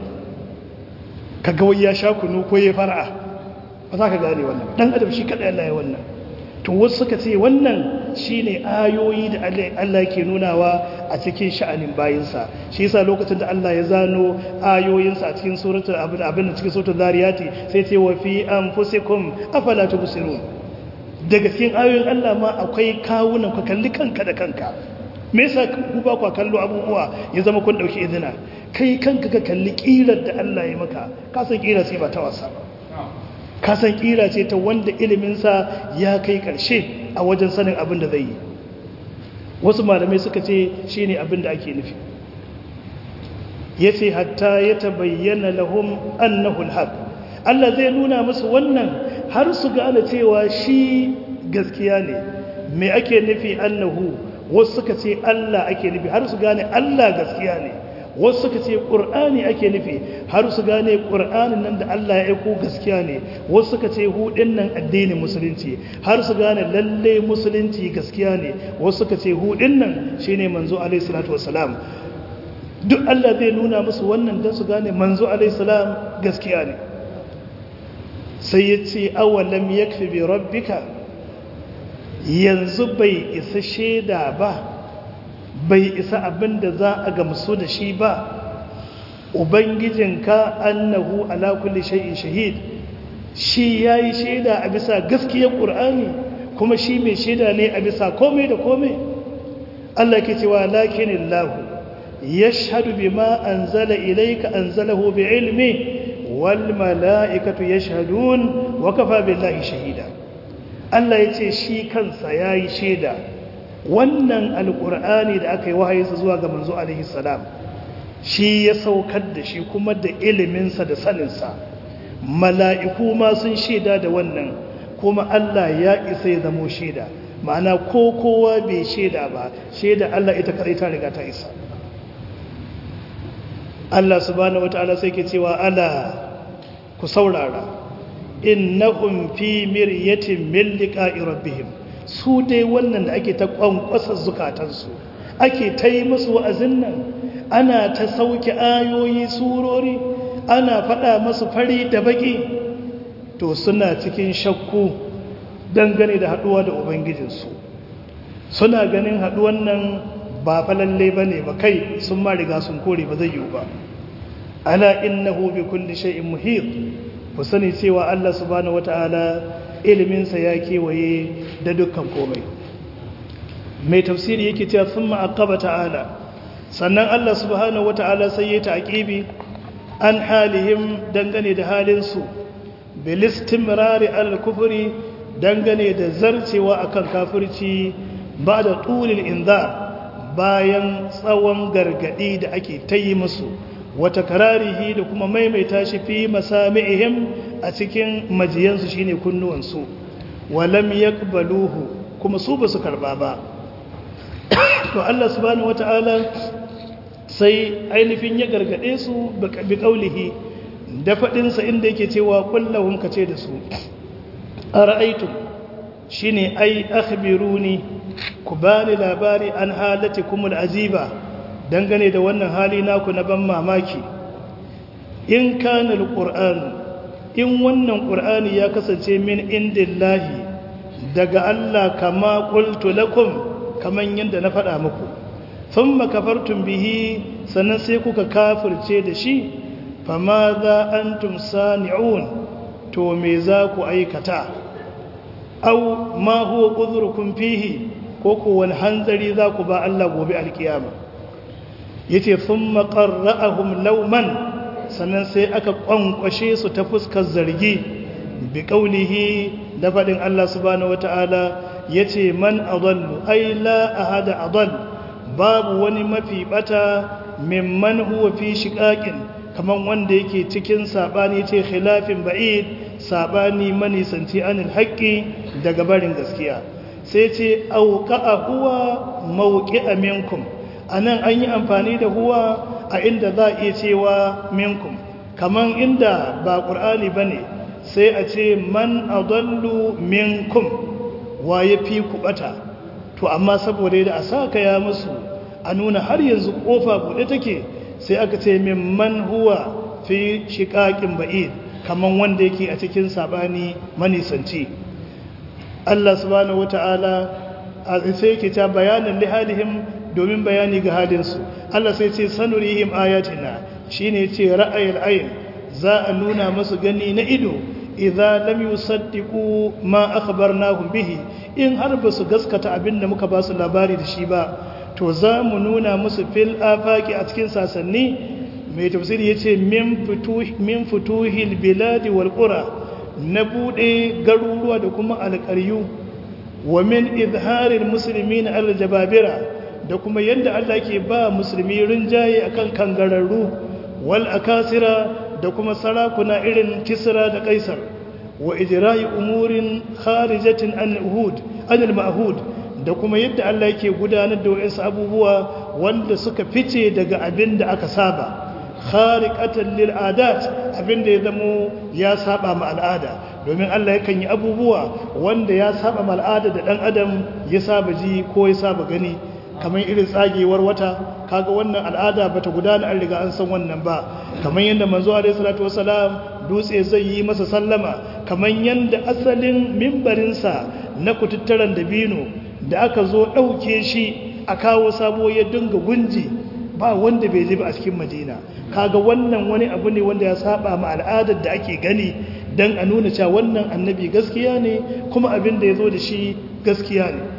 ka gawai ya sha kunu ko ya fara'a ba za ka gane wannan ɗan adam shi kaɗa Allah ya wannan to wasu suka ce wannan shine ayoyi da Allah ke nunawa a cikin sha'anin bayinsa shi yasa lokacin da Allah ya zano ayoyinsa a cikin suratul abin abin da cikin suratul zariyati sai ce wa fi anfusikum afala tubsirun daga cikin ayoyin Allah ma akwai kawunan ka kalli kanka da kanka me yasa ku ba ku kallo abubuwa ya zama kun dauki izina kai kanka ka kalli kirar da Allah ya maka ka san kira sai ba ta wasa ba kasan kira ce ta wanda iliminsa ya kai karshe a wajen sanin abin da zai yi wasu malamai suka ce shi ne abin da ake nufi ya ce hatta ya tabayyana lahum annahul haq Allah zai nuna musu wannan har su gane cewa shi gaskiya ne me ake nufi annahu wasu suka ce Allah ake nufi har su gane Allah gaskiya ne wasu suka ce ƙur'ani ake nufi har su gane ƙur'anin nan da Allah ya aiko gaskiya ne wasu suka ce hudin nan addinin musulunci har su gane lalle musulunci gaskiya ne wasu suka ce hudin nan shine manzo alaihi salatu wassalam duk Allah zai nuna musu wannan don su gane manzo alaihi salam gaskiya ne sai ya ce awalam yakfi bi rabbika yanzu bai isa shaida ba bai isa abin da za a gamsu da shi ba ubangijinka annahu ala kulli shay'in shahid shi yayi shaida a bisa gaskiyar qur'ani kuma shi mai shaida ne a bisa komai da komai Allah ke cewa lakinillahu yashhadu bima anzala ilayka anzalahu biilmi wal malaikatu yashhadun wa kafa billahi shahida Allah yace shi kansa yayi shaida wannan alkur'ani da aka yi wahayinsa zuwa ga manzo alaihi salam shi ya saukar da shi kuma da iliminsa da saninsa mala'iku ma sun shaida da wannan kuma Allah ya isa ya zamo shaida ma'ana ko kowa bai shaida ba shaida Allah ita kadai ta riga ta isa Allah subhanahu wata'ala sai ke cewa ala ku saurara innahum fi miryatin min liqa'i rabbihim su dai wannan da ake ta kwankwasa zukatansu ake ta yi musu wa'azin nan ana ta sauke ayoyi surori ana faɗa masu fari da baƙi to suna cikin shakku dangane da haɗuwa da ubangijinsu suna ganin haɗuwan nan ba falalle ba ne ba kai sun ma riga sun kore ba zai yiwu ba ala innahu bi kulli shay'in muhit ku sani cewa Allah subhanahu wata'ala iliminsa ya kewaye da dukkan komai mai tafsiri yake cewa sun ma'akaba ta'ala sannan Allah subhanahu wa ta'ala sai ya taƙibi an halihim dangane da halinsu bilistimrari al-kufuri dangane da zarcewa akan kafirci ba da tulil inza bayan tsawon gargadi da ake ta yi musu wata kararihi da kuma maimaita shi fi masami'ihim a cikin majiyansu shine kunnuwansu walam yaqbaluhu kuma su ba su karba ba to Allah subhanahu wataala sai ainihin ya gargade su bi kaulihi da fadin sa inda yake cewa kullahum kace da su ara'aytum shine ai akhbiruni ku bani labari an halatikumul aziba dangane da wannan hali naku na ban mamaki in kana alquran in wannan qur'ani ya kasance min indillahi daga Allah kama qultu lakum kaman yanda na faɗa muku thumma kafartum bihi sannan sai kuka kafirce da shi fama za antum sani'un to me za ku aikata aw ma huwa udhrukum fihi ko ku wani hanzari za ku ba Allah gobe alkiyama yace thumma qarra'ahum lawman sannan sai aka kwankwashe su ta fuskar zargi bi qaulihi da fadin Allah subhanahu wataala yace man adallu ay la ahada adall babu wani mafi bata mimman huwa fi shiqaqin kaman wanda yake cikin sabani yace khilafin ba'id sabani manisanci anil haqqi daga barin gaskiya sai ce auqa'a huwa mawqi'a minkum anan an yi amfani da huwa a inda za a iya cewa minkum kaman inda ba qur'ani bane sai a ce man adallu minkum waye fi kubata to amma saboda da a saka ya musu a nuna har yanzu kofa bude take sai aka ce min man huwa fi shiqaqin ba'id kaman wanda yake a cikin sabani manisanci Allah subhanahu wata'ala a sai yake ta bayanin lihalihim domin bayani ga halinsu Allah sai ce sanurihim ayatina shine ce ra'ayil ayn za a nuna musu gani na ido idza lam yusaddiqu ma akhbarnahum bihi in har ba su gaskata abinda muka ba su labari da shi ba to za mu nuna musu fil afaki a cikin sasanni mai tafsiri yace min futuhi min futuhil biladi wal qura na bude garuruwa da kuma alƙaryu wa min izharil muslimin al jababira da kuma yadda Allah ke ba musulmi rinjaye akan kangararru wal akasira da kuma sarakuna irin kisra da kaisar wa ijra'i umurin kharijatin an uhud an al-ma'hud da kuma yadda Allah yake gudanar da wayansu abubuwa wanda suka fice daga abin da aka saba khariqatan lil adat abin da ya zamo ya saba ma al'ada domin Allah yakan yi abubuwa wanda ya saba ma al'ada da dan adam ya saba ji ko ya saba gani kamar irin tsagewar wata kaga wannan al'ada bata gudana an riga an san wannan ba kamar yadda manzo alaihi salatu wasalam dutse zai yi masa sallama kamar yadda asalin mimbarinsa na kututturan dabino da aka zo ɗauke shi a kawo sabo ya dinga gunji ba wanda bai ji ba a cikin madina kaga wannan wani abu ne wanda ya saba ma al'adar da ake gani don a nuna cewa wannan annabi gaskiya ne kuma abin da ya zo da shi gaskiya ne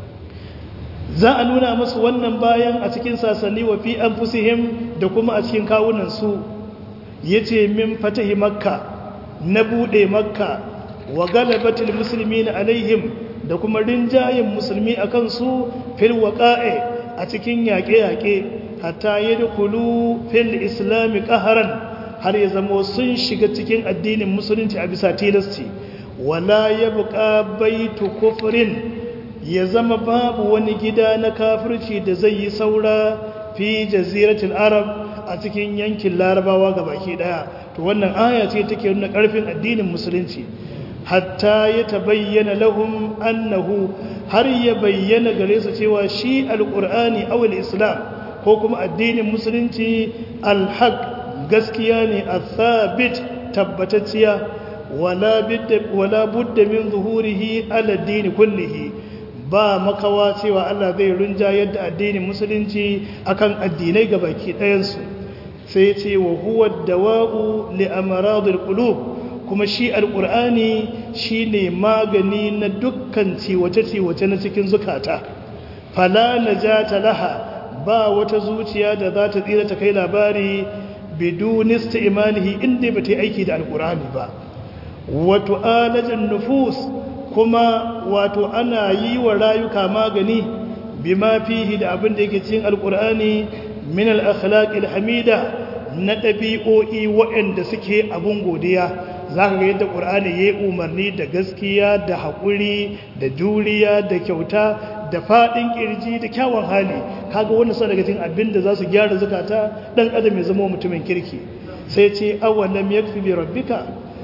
za a nuna musu wannan bayan a cikin sasanni wa fi an da kuma a cikin kawunansu ya ce min fatahi makka na buɗe makka wa galabatul musulmi na alaihim da kuma rinjayen musulmi a kansu fil waƙa'e a cikin yaƙe-yaƙe hatta ya dukulu fil islami ƙaharan har ya zama sun shiga cikin addinin musulunci a bisa tilasti wala ya buƙa baitu kufurin ya zama babu wani gida na kafirci da zai yi saura fi jaziratul arab a cikin yankin larabawa ga baki daya to wannan aya ce take nuna karfin addinin musulunci hatta ya tabayyana lahum annahu har ya bayyana gare su cewa shi alqur'ani aw islam ko kuma addinin musulunci alhaq gaskiya ne athabit tabbatacciya wala bidda wala budda min zuhurihi ala dini kullihi ba makawa cewa Allah zai runja yadda addinin musulunci akan addinai ga baki ɗayansu sai ce wa huwa dawa'u li amradil qulub kuma shi alqur'ani shine magani na dukkan ciwace-ciwace na cikin zukata fala najata laha ba wata zuciya da za ta tsira ta kai labari bidun istimalihi inda ba ta yi aiki da alqur'ani ba wato alajan nufus kuma wato ana yi wa rayuka magani bima fihi da abin da yake cikin alkur'ani min al-akhlaqil hamida na ɗabi'o'i waɗanda suke abun godiya zaka ga yadda qur'ani yayi umarni da gaskiya da haƙuri da juriya da kyauta da faɗin ƙirji da kyawun hali kaga wannan sa daga cikin abin da za su gyara zakata dan adam ya zama mutumin kirki sai ce awalam yakfi bi rabbika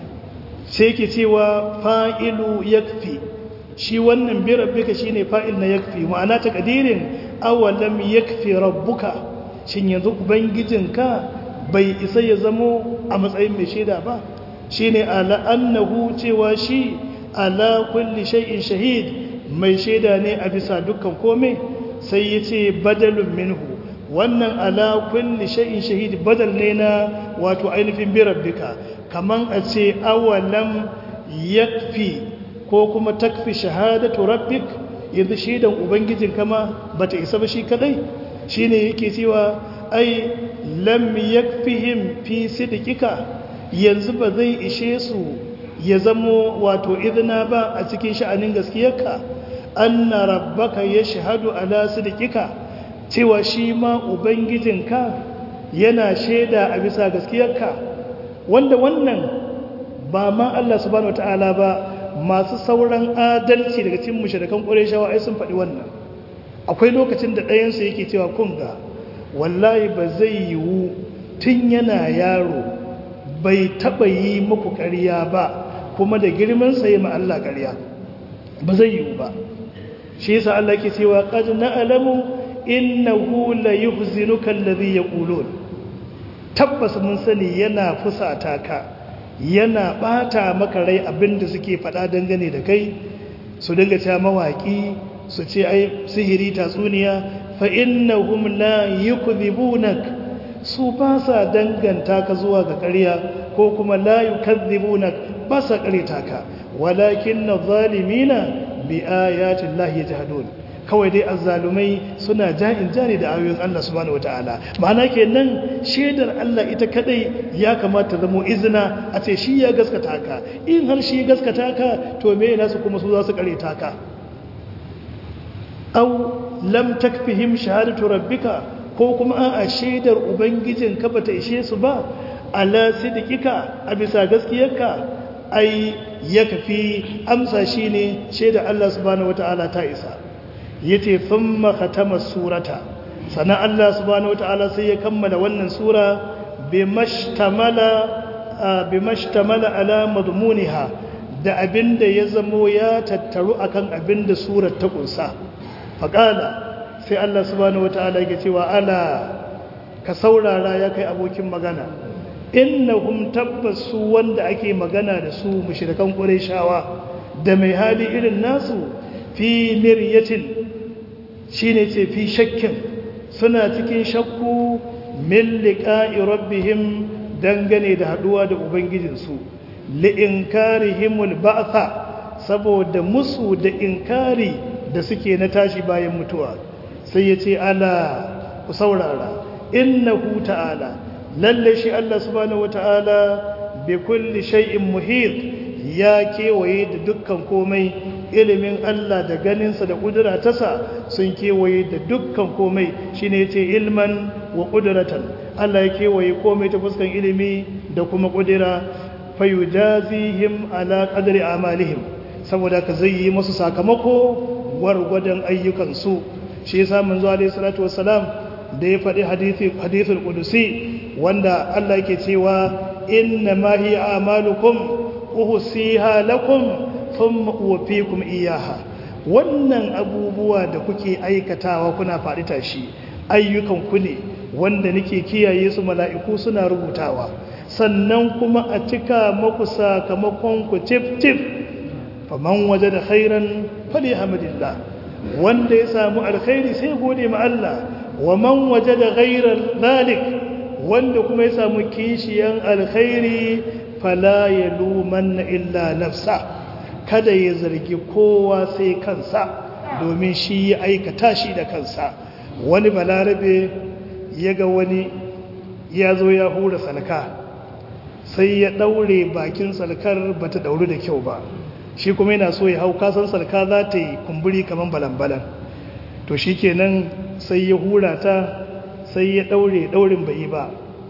sai ke cewa fa'ilu yakfi shi wannan bi rabbika shine fa'il na yakfi ma'ana ta kadirin awalam yakfi rabbuka shin yanzu ubangijinka bai isa ya zamo a matsayin mai shaida ba shine ala annahu cewa shi ala kulli shay'in shahid mai shaida ne a bisa dukkan kome sai yace badalun minhu wannan ala kulli shay'in shahid badal ne na wato ainihin bi rabbika kaman a ce awalam yakfi ko kuma takfi shahadatu rabbik yanzu shaidan ubangijin kama bata isa ba shi kadai shine yake cewa ai lam yakfihim fi sidqika yanzu ba zai ishe su ya zamo wato idna ba a cikin sha'anin gaskiyarka anna rabbaka yashhadu ala sidqika cewa shi ma ubangijinka yana shaida a bisa gaskiyarka wanda wannan ba ma Allah subhanahu wataala ba masu sauran adalci daga cikin mushrikan qurayshawa ai sun faɗi wannan akwai lokacin da ɗayansu yake cewa kun ga wallahi ba zai yiwu tun yana yaro bai taɓa yi muku ƙarya ba kuma da girman sa yi ma Allah ƙarya ba zai yiwu ba shi yasa Allah ke cewa qad na'lamu innahu la yuhzinuka alladhi yaqulun tabbas mun sani yana fusata ka yana bata maka rai abinda suke faɗa dangane da kai su dinga cewa mawaki su ce ai sihiri tatsuniya fa innahum la yukdhibunak su ba sa danganta ka zuwa ga ƙarya ko kuma la yukadhibunak ba sa ƙareta ka walakin adh-dhalimina bi ayati llahi yajhadun kawai dai azzalumai suna ja'in jani da ayoyin Allah subhanahu wataala ma'ana kenan shedar Allah ita kadai ya kamata zamo izina a ce shi ya gaskata ka in har shi gaskata ka to me yana su kuma su za su ƙareta ka aw lam takfihim shahadatu rabbika ko kuma a shaidar ubangijin ka bata ishe su ba ala sidqika a bisa gaskiyarka ai ya kafi amsa shine shaidar Allah subhanahu wataala ta isa yace thumma khatama surata sana Allah subhanahu wataala sai ya kammala wannan sura bimashtamala bimashtamala ala madmuniha da abinda ya zamo ya tattaru akan abinda surar ta kunsa faƙala sai Allah subhanahu wata'ala yake cewa ala ka saurara ya kai abokin magana innahum tabbas su wanda ake magana da su mushrikan qurayshawa da mai hali irin nasu fi miryatin shine ce fi shakkin suna cikin shakku min liqa'i rabbihim dangane da haduwa da ubangijinsu li inkarihimul ba'tha saboda musu da inkari da suke na tashi bayan mutuwa sai ya ce ala ku saurara innahu ta'ala lalle shi Allah subhanahu wata'ala bi kulli shay'in muhit ya kewaye da dukkan komai ilimin Allah da ganinsa da kudura tasa sun kewaye da dukkan komai shine yace ilman wa qudratan Allah ya kewaye komai ta fuskan ilimi da kuma kudura fayujazihim ala qadri amalihim saboda ka zai yi musu sakamako gwargwadon ayyukansu shi yasa manzo alayhi salatu wassalam da ya faɗi hadithi hadithul qudusi wanda Allah yake cewa inna ma hiya a'malukum uhsiha lakum thumma uwaffikum iyyaha wannan abubuwa da kuke aikatawa kuna faɗi tashi ayyukan ku ne wanda nake kiyaye su mala'iku suna rubutawa sannan kuma a cika maku sakamakon ku tif tif faman wajada khairan falyahamdillah wanda ya samu alkhairi sai gode ma Allah wa man wajada ghairal zalik wanda kuma ya samu kishiyan alkhairi fala yalumanna illa nafsa kada ya zargi kowa sai kansa domin shi ya aikata shi da kansa wani balarabe ya ga wani ya zo ya hura salka sai ya daure bakin salkar bata dauru da kyau ba shi kuma yana so ya hau kasan salka za ta yi kumburi kamar balan-balan to shi kenan sai ya hura ta sai ya daure daurin bai ba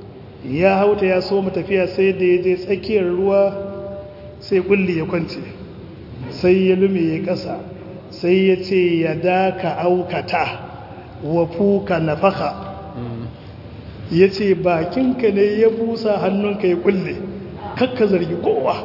ya hauta ya so tafiya sai da ya je tsakiyar ruwa sai kulli ya kwance sai ya lume ya kasa sai ya ce ya daka aukata wa fuka nafaka ya ce bakinka ne ya busa hannunka ya kulle kakka zargi kowa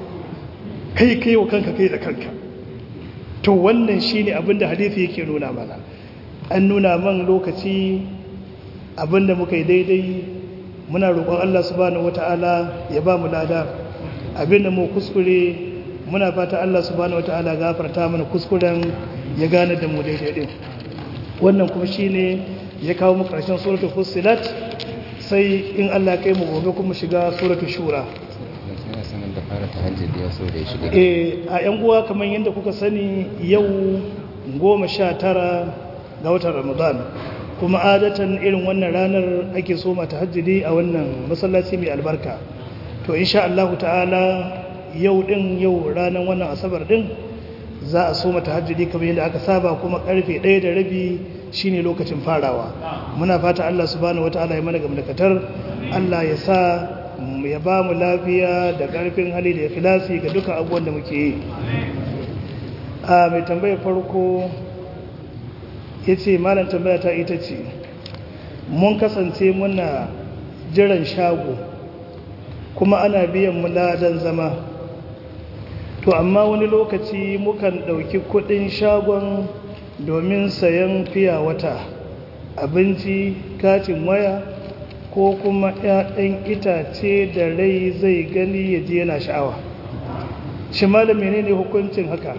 kai kai wa kanka kai da kanka to wannan shine abinda hadisi yake nuna mana an nuna man lokaci abinda muka yi daidai muna roƙon Allah subhanahu wataala ya ba mu lada abinda mu kuskure muna fata Allah subhanahu wataala gafarta mana kuskuren ya gane da mu daidai din wannan kuma shine ya kawo mu ƙarshen suratul fussilat sai in Allah kai mu gobe kuma shiga suratul shura da fara tahajjud ya so da ya shiga eh a yan uwa kamar yadda kuka sani yau goma sha tara ga watan ramadan kuma adatan irin wannan ranar ake so mata tahajjudi a wannan masallaci mai albarka to insha Allah ta'ala yau din yau ranar wannan asabar din za a so mata tahajjudi kamar yadda aka saba kuma karfe 1 da rabi shine lokacin farawa muna fata Allah subhanahu wataala ya mana gamdakatar Allah ya sa ya ba mu lafiya da ƙarfin hali da ikhlasi ga duka abubuwan da muke yi a mai tambayar farko ya ce malam tambaya ta ita ce mun kasance muna jiran shago kuma ana biyan mu ladan zama to amma wani lokaci mukan ɗauki kuɗin shagon domin sayan fiya wata abinci katin waya ko kuma 'ya'yan itace da rai zai gani ya ji yana sha'awa shi malam menene hukuncin haka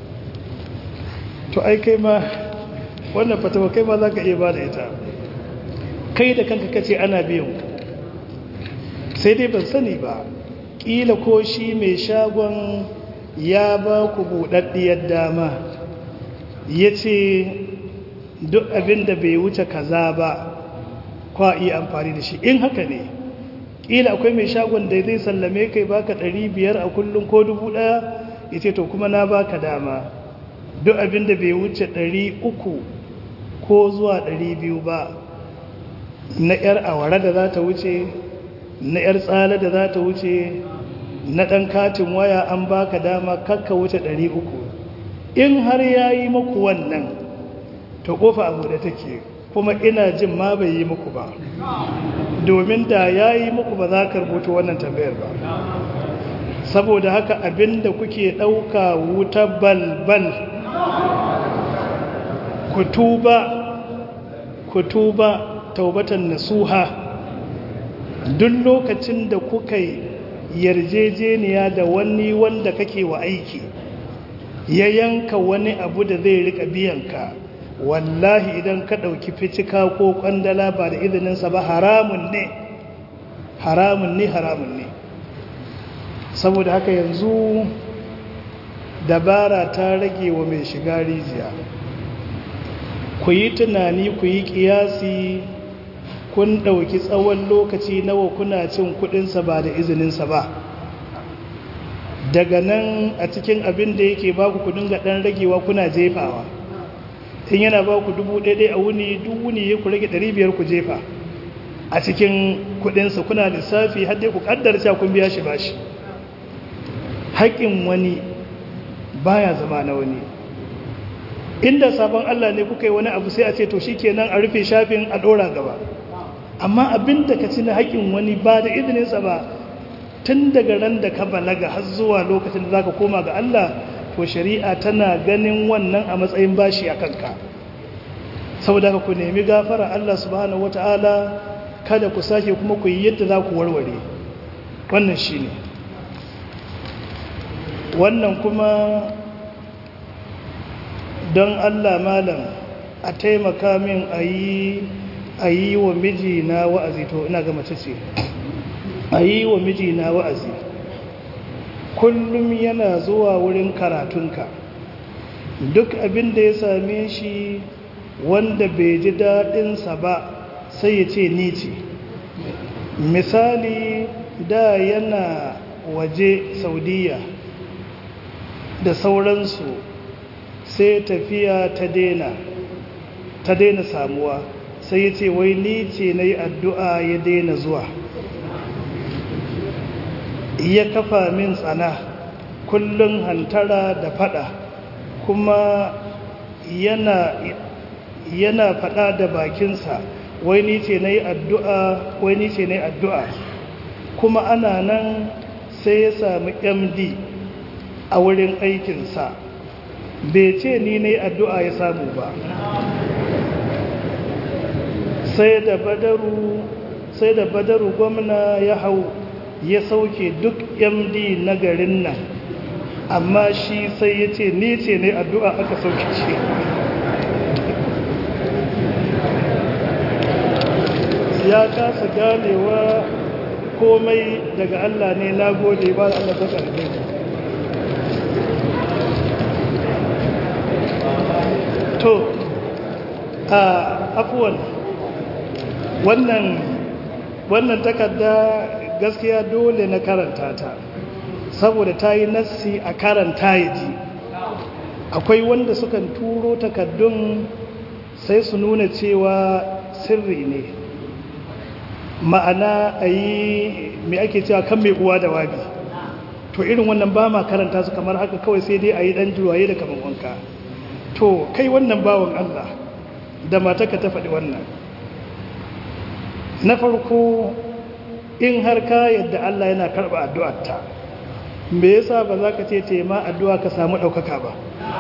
to ai kai ma wannan fatawa kai ma za ka iya ba da ita kai da kanka kace ana biyan sai dai ban sani ba ƙila ko shi mai shagon ya ba ku buɗaɗɗiyar dama ya ce duk abin da bai wuce kaza ba kwa iya amfani da shi in haka ne ƙila akwai mai shagon da zai sallame kai baka ɗari biyar a kullum ko dubu ɗaya ya ce to kuma na baka dama duk abin da bai wuce ɗari uku ko zuwa ɗari biyu ba na 'yar awara da za ta wuce na 'yar tsala da za ta wuce na ɗan katin waya an baka dama kakka wuce ɗari uku in har ya yi muku wannan to ƙofa abu da take kuma ina jin ma bai yi muku ba domin da ya yi muku ba za ka rubuta wannan tambayar ba saboda haka abinda kuke ɗauka wuta balbal kutuba kutuba taubatan nasuha duk lokacin da kuka yi yarjejeniya da wani wanda kake wa aiki ya yanka wani abu da zai rika biyanka wallahi idan ka ɗauki ficika ko ƙwandala ba da izininsa ba haramun ne haramun ne haramun ne saboda haka yanzu dabara ta rage wa mai shiga rijiya ku yi tunani ku yi ƙiyasi kun ɗauki tsawon lokaci nawa kuna cin kuɗinsa ba da izininsa ba daga nan a cikin abin da yake ba ku kudin ga ɗan ragewa kuna jefawa in yana ba ku dubu ɗaiɗai a wuni duk wuni ya ku rage ɗari biyar ku jefa a cikin kudinsa kuna lissafi har dai ku ƙaddar cewa kun biya shi bashi haƙƙin wani baya zama na wani inda sabon Allah ne kuka yi wani abu sai a ce to shikenan a rufe shafin a ɗora gaba amma abin da ka ci na haƙƙin wani ba da izininsa ba tun daga ran da ka balaga har zuwa lokacin da za ka koma ga Allah to shari'a tana ganin wannan a matsayin bashi a kanka saboda ka ku nemi gafara Allah subhanahu wata'ala kada ku sake kuma ku yi yadda za ku warware wannan shi ne wannan kuma don Allah malam a taimaka min a yi wa mijina wa'azi to ina ga mace ce a yi wa mijina wa'azi kullum yana zuwa wurin karatunka duk abin da ya same shi wanda bai ji daɗinsa ba sai ya ce ni ce misali da yana waje saudiya da sauransu sai tafiya ta daina ta daina samuwa sai ya ce wai ni ce na yi addu'a ya daina zuwa ya kafa min tsana kullum hantara da fada kuma yana yana fada da bakinsa wai ni ce na yi addu'a wai ni ce na yi addu'a kuma ana nan sai ya sami md a wurin aikinsa bai ce ni na yi addu'a ya samu ba sai da badaru sai da badaru gwamna ya hau ya sauke duk md na garin nan amma shi sai ya ce ni ce ne addu'a aka sauke shi ya kasa ganewa komai daga Allah ne na gode ba da Allah ta ƙarfi to a afuwan wannan wannan takarda gaskiya dole na karanta ta saboda ta yi nassi a karanta ya ji akwai wanda sukan turo takardun sai su nuna cewa sirri ne ma'ana a yi mai ake cewa kan mai uwa da wabi to irin wannan ba ma karanta su kamar haka kawai sai dai a yi ɗan juwaye da kamar wanka to kai wannan bawan Allah da mataka ta faɗi wannan na farko in har ka yadda Allah yana karɓa addu'arta me yasa ba za ka ce ce ma addu'a ka samu ɗaukaka ba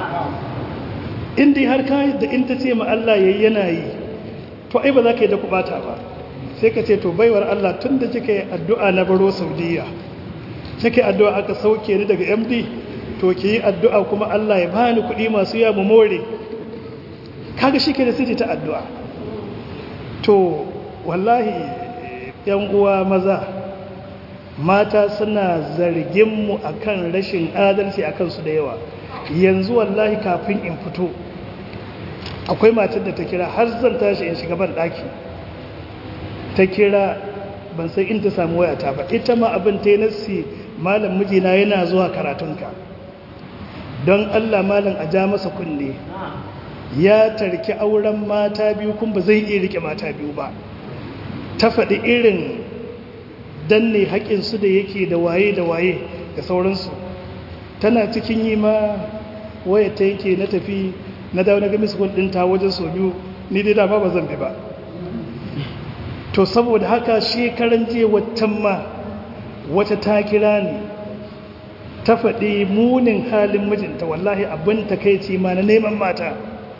in dai har ka yadda in ta ce ma Allah yayi yana yi to ai ba za ka yi da kubata ba sai ka ce to baiwar Allah tun da kika yi addu'a na baro saudiya kika yi addu'a aka sauke ni daga md to ki yi addu'a kuma Allah ya bani kuɗi masu yawa mu more kaga shi ke da sai ta addu'a to wallahi yan uwa maza mata suna zargin mu akan rashin adalci akan su da yawa yanzu wallahi kafin in fito akwai matar da ta kira har zan tashi in shiga ban daki ta kira ban san in ta samu wayata ba ita ma abin ta yi nassi malam mijina yana zuwa karatunka don Allah malam a ja masa kunne ya tarki auren mata biyu kun ba zai iya rike mata biyu ba ta faɗi irin danne haƙinsu da yake da waye da waye da sauransu tana cikin yi ma waya ta yake na tafi na dawo na gami sukun ɗinta wajen so biyu ni dai dama ba zan bi ba to saboda haka shekaran jiya watan ma wata ta kira ne ta faɗi munin halin mijinta wallahi abin takaici ma na neman mata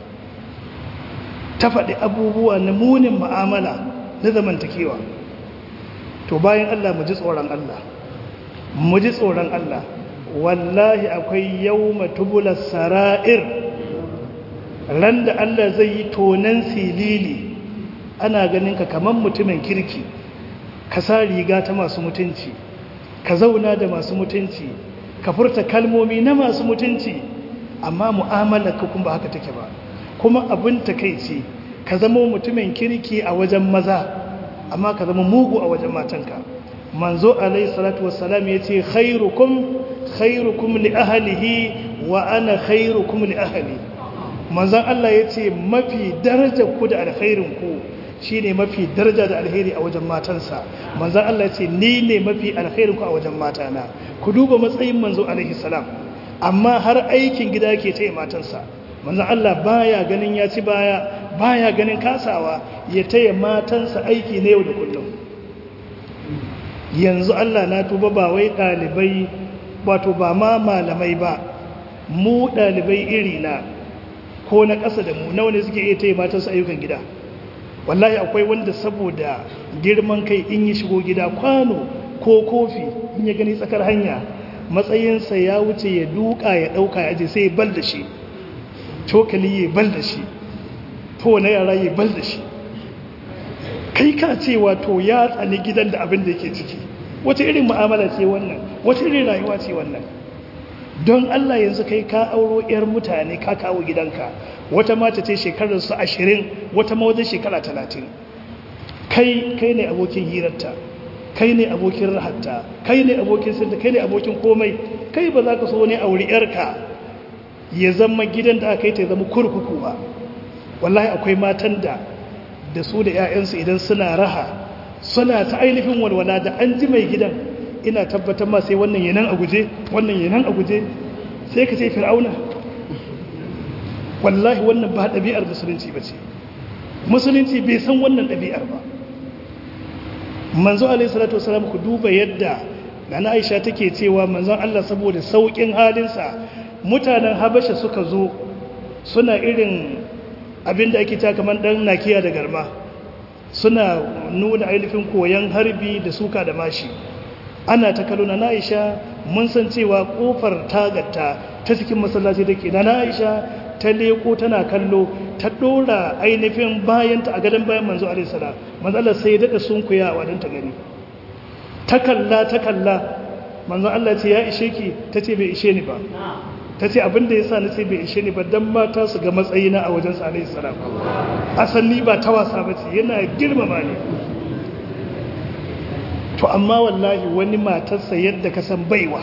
ta faɗi abubuwa na munin ma'amala na zamantakewa to bayan Allah mu ji tsoron Allah mu ji tsoron Allah wallahi akwai yau matubular sara'ir ran da Allah zai yi tonan silili ana ganin ka kamar mutumin kirki ka sa riga ta masu mutunci ka zauna da masu mutunci ka furta kalmomi na masu mutunci amma mu'amalar ka kuma haka take ba kuma abin takeici ka zama mutumin kirki a wajen maza amma ka zama mugu a wajen matanka manzo alaihi salatu wassalam yace khairukum khairukum li ahlihi wa ana khairukum li ahli manzon Allah yace mafi darajar ku da alkhairin ku shine mafi daraja da alheri a wajen matansa manzon Allah yace ni ne mafi alkhairin ku a wajen matana ku duba matsayin manzo alaihi salam amma har aikin gida yake taya matansa manzon Allah baya ganin ya ci baya baya ganin kasawa ya taya matansa aiki na yau da kullum yanzu Allah na tuba ba wai ɗalibai wato ba ma malamai ba mu ɗalibai iri na ko na ƙasa da mu nawa ne suke iya taya matansu ayyukan gida wallahi akwai wanda saboda girman kai in yi shigo gida kwano ko kofi in ya gani tsakar hanya matsayinsa ya wuce ya duka ya ɗauka ya je sai ya bal da shi cokali ya bal da shi to na yara ya bal da shi kai ka ce wato ya tsani gidan da abin da yake ciki wata irin mu'amala ce wannan wata irin rayuwa ce wannan don Allah yanzu kai ka auro yar mutane ka kawo gidanka wata mata ce shekarar su ashirin wata ma wajen shekara talatin kai kai ne abokin hirarta kai ne abokin rahatta kai ne abokin sirta kai ne abokin komai kai ba za ka so ne auri yarka ya zama gidan da aka yi ta zama kurkuku ba wallahi akwai matan da da su da 'ya'yansu idan suna raha suna ta ainihin walwala da an ji mai gidan ina tabbatar ma sai wannan yanan a guje wannan yanan a guje sai ka ce fir'auna wallahi wannan ba ɗabi'ar musulunci ba ce musulunci bai san wannan ɗabi'ar ba manzo alaihi salatu wasalam ku duba yadda nana aisha take cewa manzon Allah saboda saukin halinsa mutanen habasha suka zo suna irin abinda ake ta kamar dan nakiya da garma suna nuna ainihin koyon harbi da suka da mashi ana ta kallo na Aisha mun san cewa kofar tagarta ta cikin masallaci take na Aisha ta leko tana kallo ta dora ainihin bayanta a gadon bayan manzo alaihi salam manzo Allah sai ya dada sunkuyawa dan ta gani ta kalla ta kalla manzo Allah ce ya ishe ki tace bai ishe ni ba tace abin da yasa nace bai ishe ni ba dan mata su ga matsayina a wajen sa alaihi salam asali ba ta wasa bace yana girmama ni to amma wallahi wani matarsa yadda ka san baiwa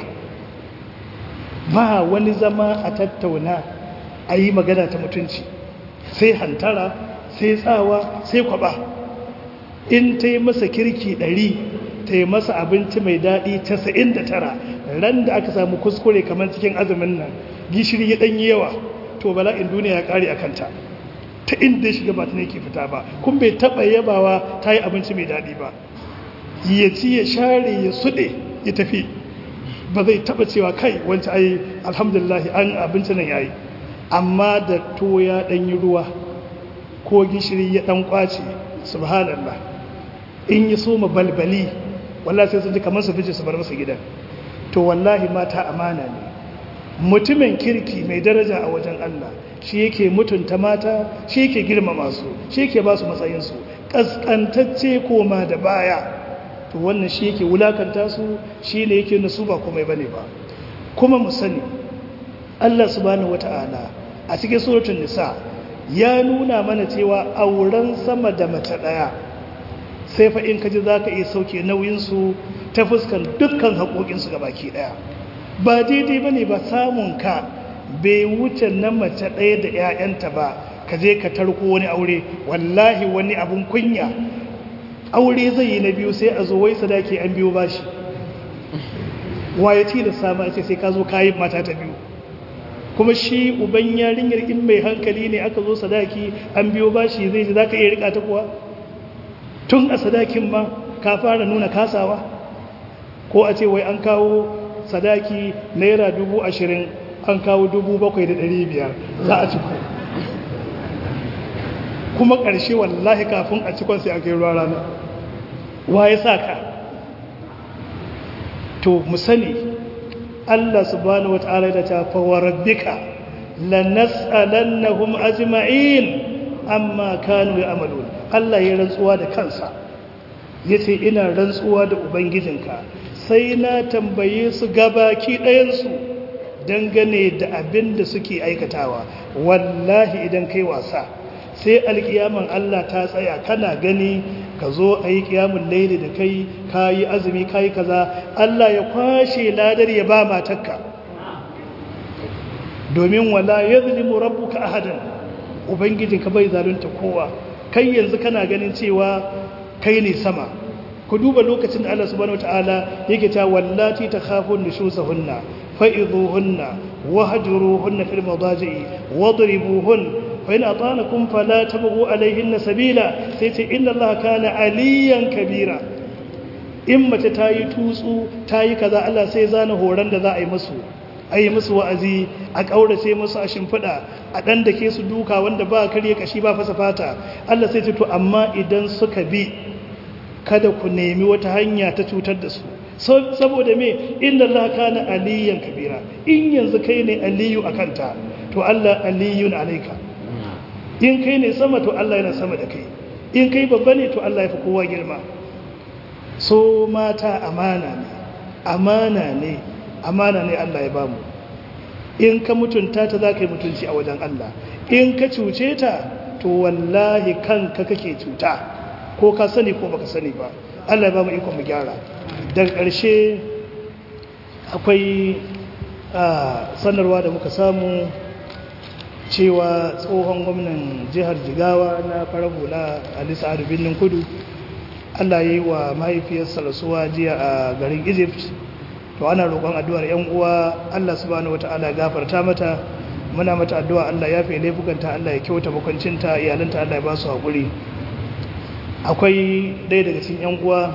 ba wani zama a tattauna a yi magana ta mutunci sai hantara sai tsawa sai kwaba in ta yi masa kirki ɗari ta yi masa abinci mai daɗi casa'in da tara ran da aka samu kuskure kamar cikin azumin nan gishiri ya ɗanyi yawa to bala'in duniya ya ƙare a kanta ta inda ya shiga ba ta ne ke fita ba kun bai taɓa yabawa ta yi abinci mai daɗi ba ya ci ya share ya suɗe ya tafi ba zai taɓa cewa kai wancan ai alhamdulillah an abinci nan yayi amma da to ya ɗanyi ruwa ko gishiri ya ɗan ƙwace subhanallah in yi soma balbali wallahi sai sun ji kamar su fice su bar masa gidan to wallahi mata amana ne mutumin kirki mai daraja a wajen Allah shi yake mutunta mata shi yake girmama su shi yake ba su matsayinsu ƙasƙantacce koma da baya to wannan shi yake wulakanta su shi ne yake nasu ba komai bane ba kuma mu sani Allah subhanahu wata'ala a cikin suratul nisa ya nuna mana cewa auren sama da mace daya sai fa in kaji zaka iya sauke nauyin su ta fuskan dukkan haƙoƙin su gabaki daya ba daidai bane ba samun ka bai wuce na mace daya da ƴaƴanta ba ka je ka tarko wani aure wallahi wani abun kunya aure zai yi na biyu sai a zo wai sadaki an biyo bashi waye ci da sama ce sai ka zo kayi mata ta biyu kuma shi uban yarinyar in mai hankali ne aka zo sadaki an biyo bashi zai ji za ka iya rika ta kuwa tun a sadakin ma ka fara nuna kasawa ko a ce wai an kawo sadaki naira dubu ashirin an kawo dubu bakwai da ɗari biyar za a ciko kuma ƙarshe wallahi kafin a cikon sai aka yi ruwa rana wa ya sa ka to mu sani Allah subhanahu wata'ala da ta fawarabbika lanas'alannahum ajma'in amma kanu ya'malun Allah ya rantsuwa da kansa yace ina rantsuwa da ubangijinka sai na tambaye su gabaki ɗayan su dangane da abin da suke aikatawa wallahi idan kai wasa sai alkiyaman Allah ta tsaya kana gani ka zo a yi kiyamun laili da kai ka yi azumi ka yi kaza Allah ya kwashe ladar ya ba matakka domin wala ya zulimu rabbuka ahadan ubangijinka bai zalunta kowa kai yanzu kana ganin cewa kai ne sama ku duba lokacin da Allah subhanahu wataala yake ta wallati takhafun nushuzahunna fa'idhuhunna wahjuruhunna fil madaji'i wadribuhunna فإن أطانكم فلا تبغوا عليهن سبيلا سيتي إن الله كان عليا كبيرا إما تتاي توسو تاي كذا الله سيزان هوران دا ذا أي مسو أي مسو وأزي أكاورة سي مسو أشنفدا أدن دكي سدوكا وند با كريا كشيبا فسفاتا الله سيتي تو أما إدن سكبي kada ku nemi wata hanya ta cutar da su saboda me inna Allah kana aliyan kabira in yanzu kai ne aliyu akanta to Allah aliyun alaika in kai ne sama to Allah yana sama da kai in kai babba ne to Allah ya fi kowa girma so mata amana ne amana ne amana ne Allah ya bamu in ka mutunta ta za ka yi mutunci a wajen Allah in ka cuce ta to wallahi kanka kake cuta ko ka sani ko baka sani ba Allah ya bamu ikon mu gyara daga ƙarshe akwai sanarwa da muka samu cewa tsohon gwamnan jihar jigawa na farar hula ali sa'adu birnin kudu allah ya yi wa mahaifiyarsa rasuwa jiya a garin egypt to ana roƙon addu'ar yan uwa allah subhanahu wata'ala gafarta mata muna mata addu'a allah ya fi laifukanta allah ya kyauta makwancinta iyalanta allah ya ba su haƙuri akwai ɗaya daga cikin yan uwa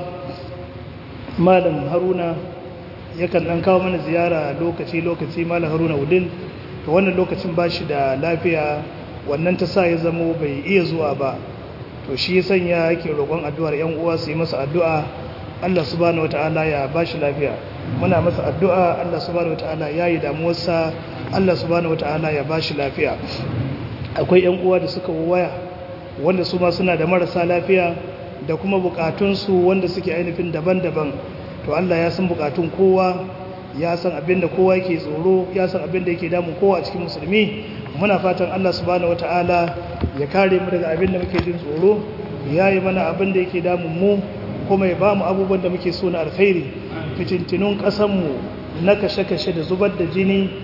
malam haruna yakan ɗan kawo mana ziyara lokaci-lokaci malam haruna udin to wannan lokacin ba shi da lafiya wannan ta sa ya zamo bai iya zuwa ba to shi ya sanya yake roƙon addu'ar yan uwa su yi masa addu'a Allah subhanahu wata'ala ya ba shi lafiya muna masa addu'a Allah subhanahu wata'ala ya yi damuwarsa Allah subhanahu wata'ala ya ba shi lafiya akwai yan uwa da suka waya wanda su ma suna da marasa lafiya da kuma bukatunsu wanda suke ainihin daban-daban to Allah ya san bukatun kowa ya san abin da kowa yake tsoro ya san abin da yake damun kowa a cikin musulmi muna fatan Allah subhanahu wataala ya kare mu daga abin da muke jin tsoro ya yi mana abin da yake damun mu kuma ya bamu abubuwan da muke so na alkhairi fitintinun ƙasar mu na kashe-kashe da zubar da jini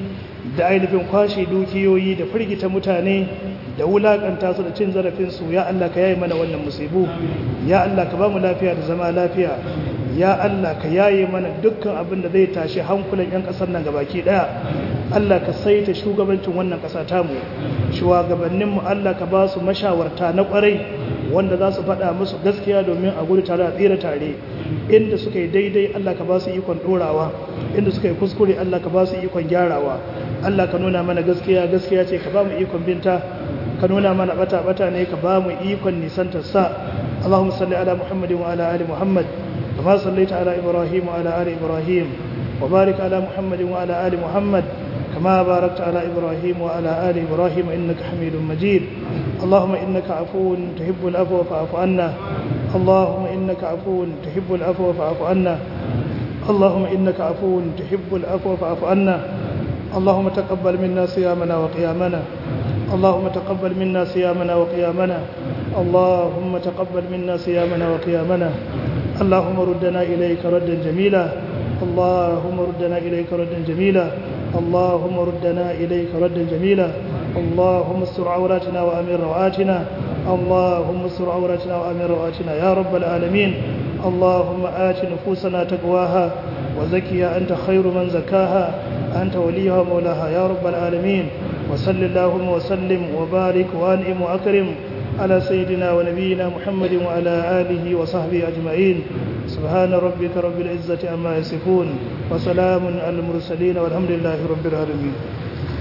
da ainihin kwashe dukiyoyi da firgita mutane da wulakanta su da cin zarafinsu ya Allah ka yaye mana wannan musibu ya Allah ka ba mu lafiya da zama lafiya ya Allah ka yaye mana dukkan abin da zai tashi hankulan 'yan ƙasar nan gabaki ɗaya Allah ka saita shugabancin wannan ƙasa tamu shugabanninmu Allah ka ba su mashawarta na ƙwarai wanda za su faɗa musu gaskiya domin a gudu tare a tsira tare inda suka yi daidai Allah ka ba su ikon ɗorawa inda suka yi kuskure Allah ka ba su ikon gyarawa Allah ka nuna mana gaskiya gaskiya ce ka ba mu ikon binta ka nuna mana bata bata ne ka ba mu ikon nisantar sa Allahumma salli ala Muhammadin wa ala ali Muhammad kama sallaita ala Ibrahim wa ala ali Ibrahim wa barik ala Muhammadin wa ala ali Muhammad كما باركت على إبراهيم وعلى آل إبراهيم إنك حميد مجيد اللهم إنك عفو تحب العفو فاعف عنا اللهم إنك عفو تحب العفو فاعف عنا اللهم إنك عفو تحب العفو فاعف عنا اللهم تقبل منا صيامنا وقيامنا اللهم تقبل منا صيامنا وقيامنا اللهم تقبل منا صيامنا وقيامنا اللهم ردنا إليك ردا جميلا اللهم ردنا إليك ردا جميلا اللهم ردنا إليك ردا جميلا اللهم استر عوراتنا وأمن روآتنا اللهم استر عوراتنا وأمن روآتنا يا رب العالمين اللهم آت نفوسنا تقواها وزكيها أنت خير من زكاها أنت وليها ومولاها يا رب العالمين وصل اللهم وسلم وبارك وأنعم وأكرم على سيدنا ونبينا محمد وعلى آله وصحبه أجمعين سبحان ربك رب العزة عما يصفون وسلام على المرسلين والحمد لله رب العالمين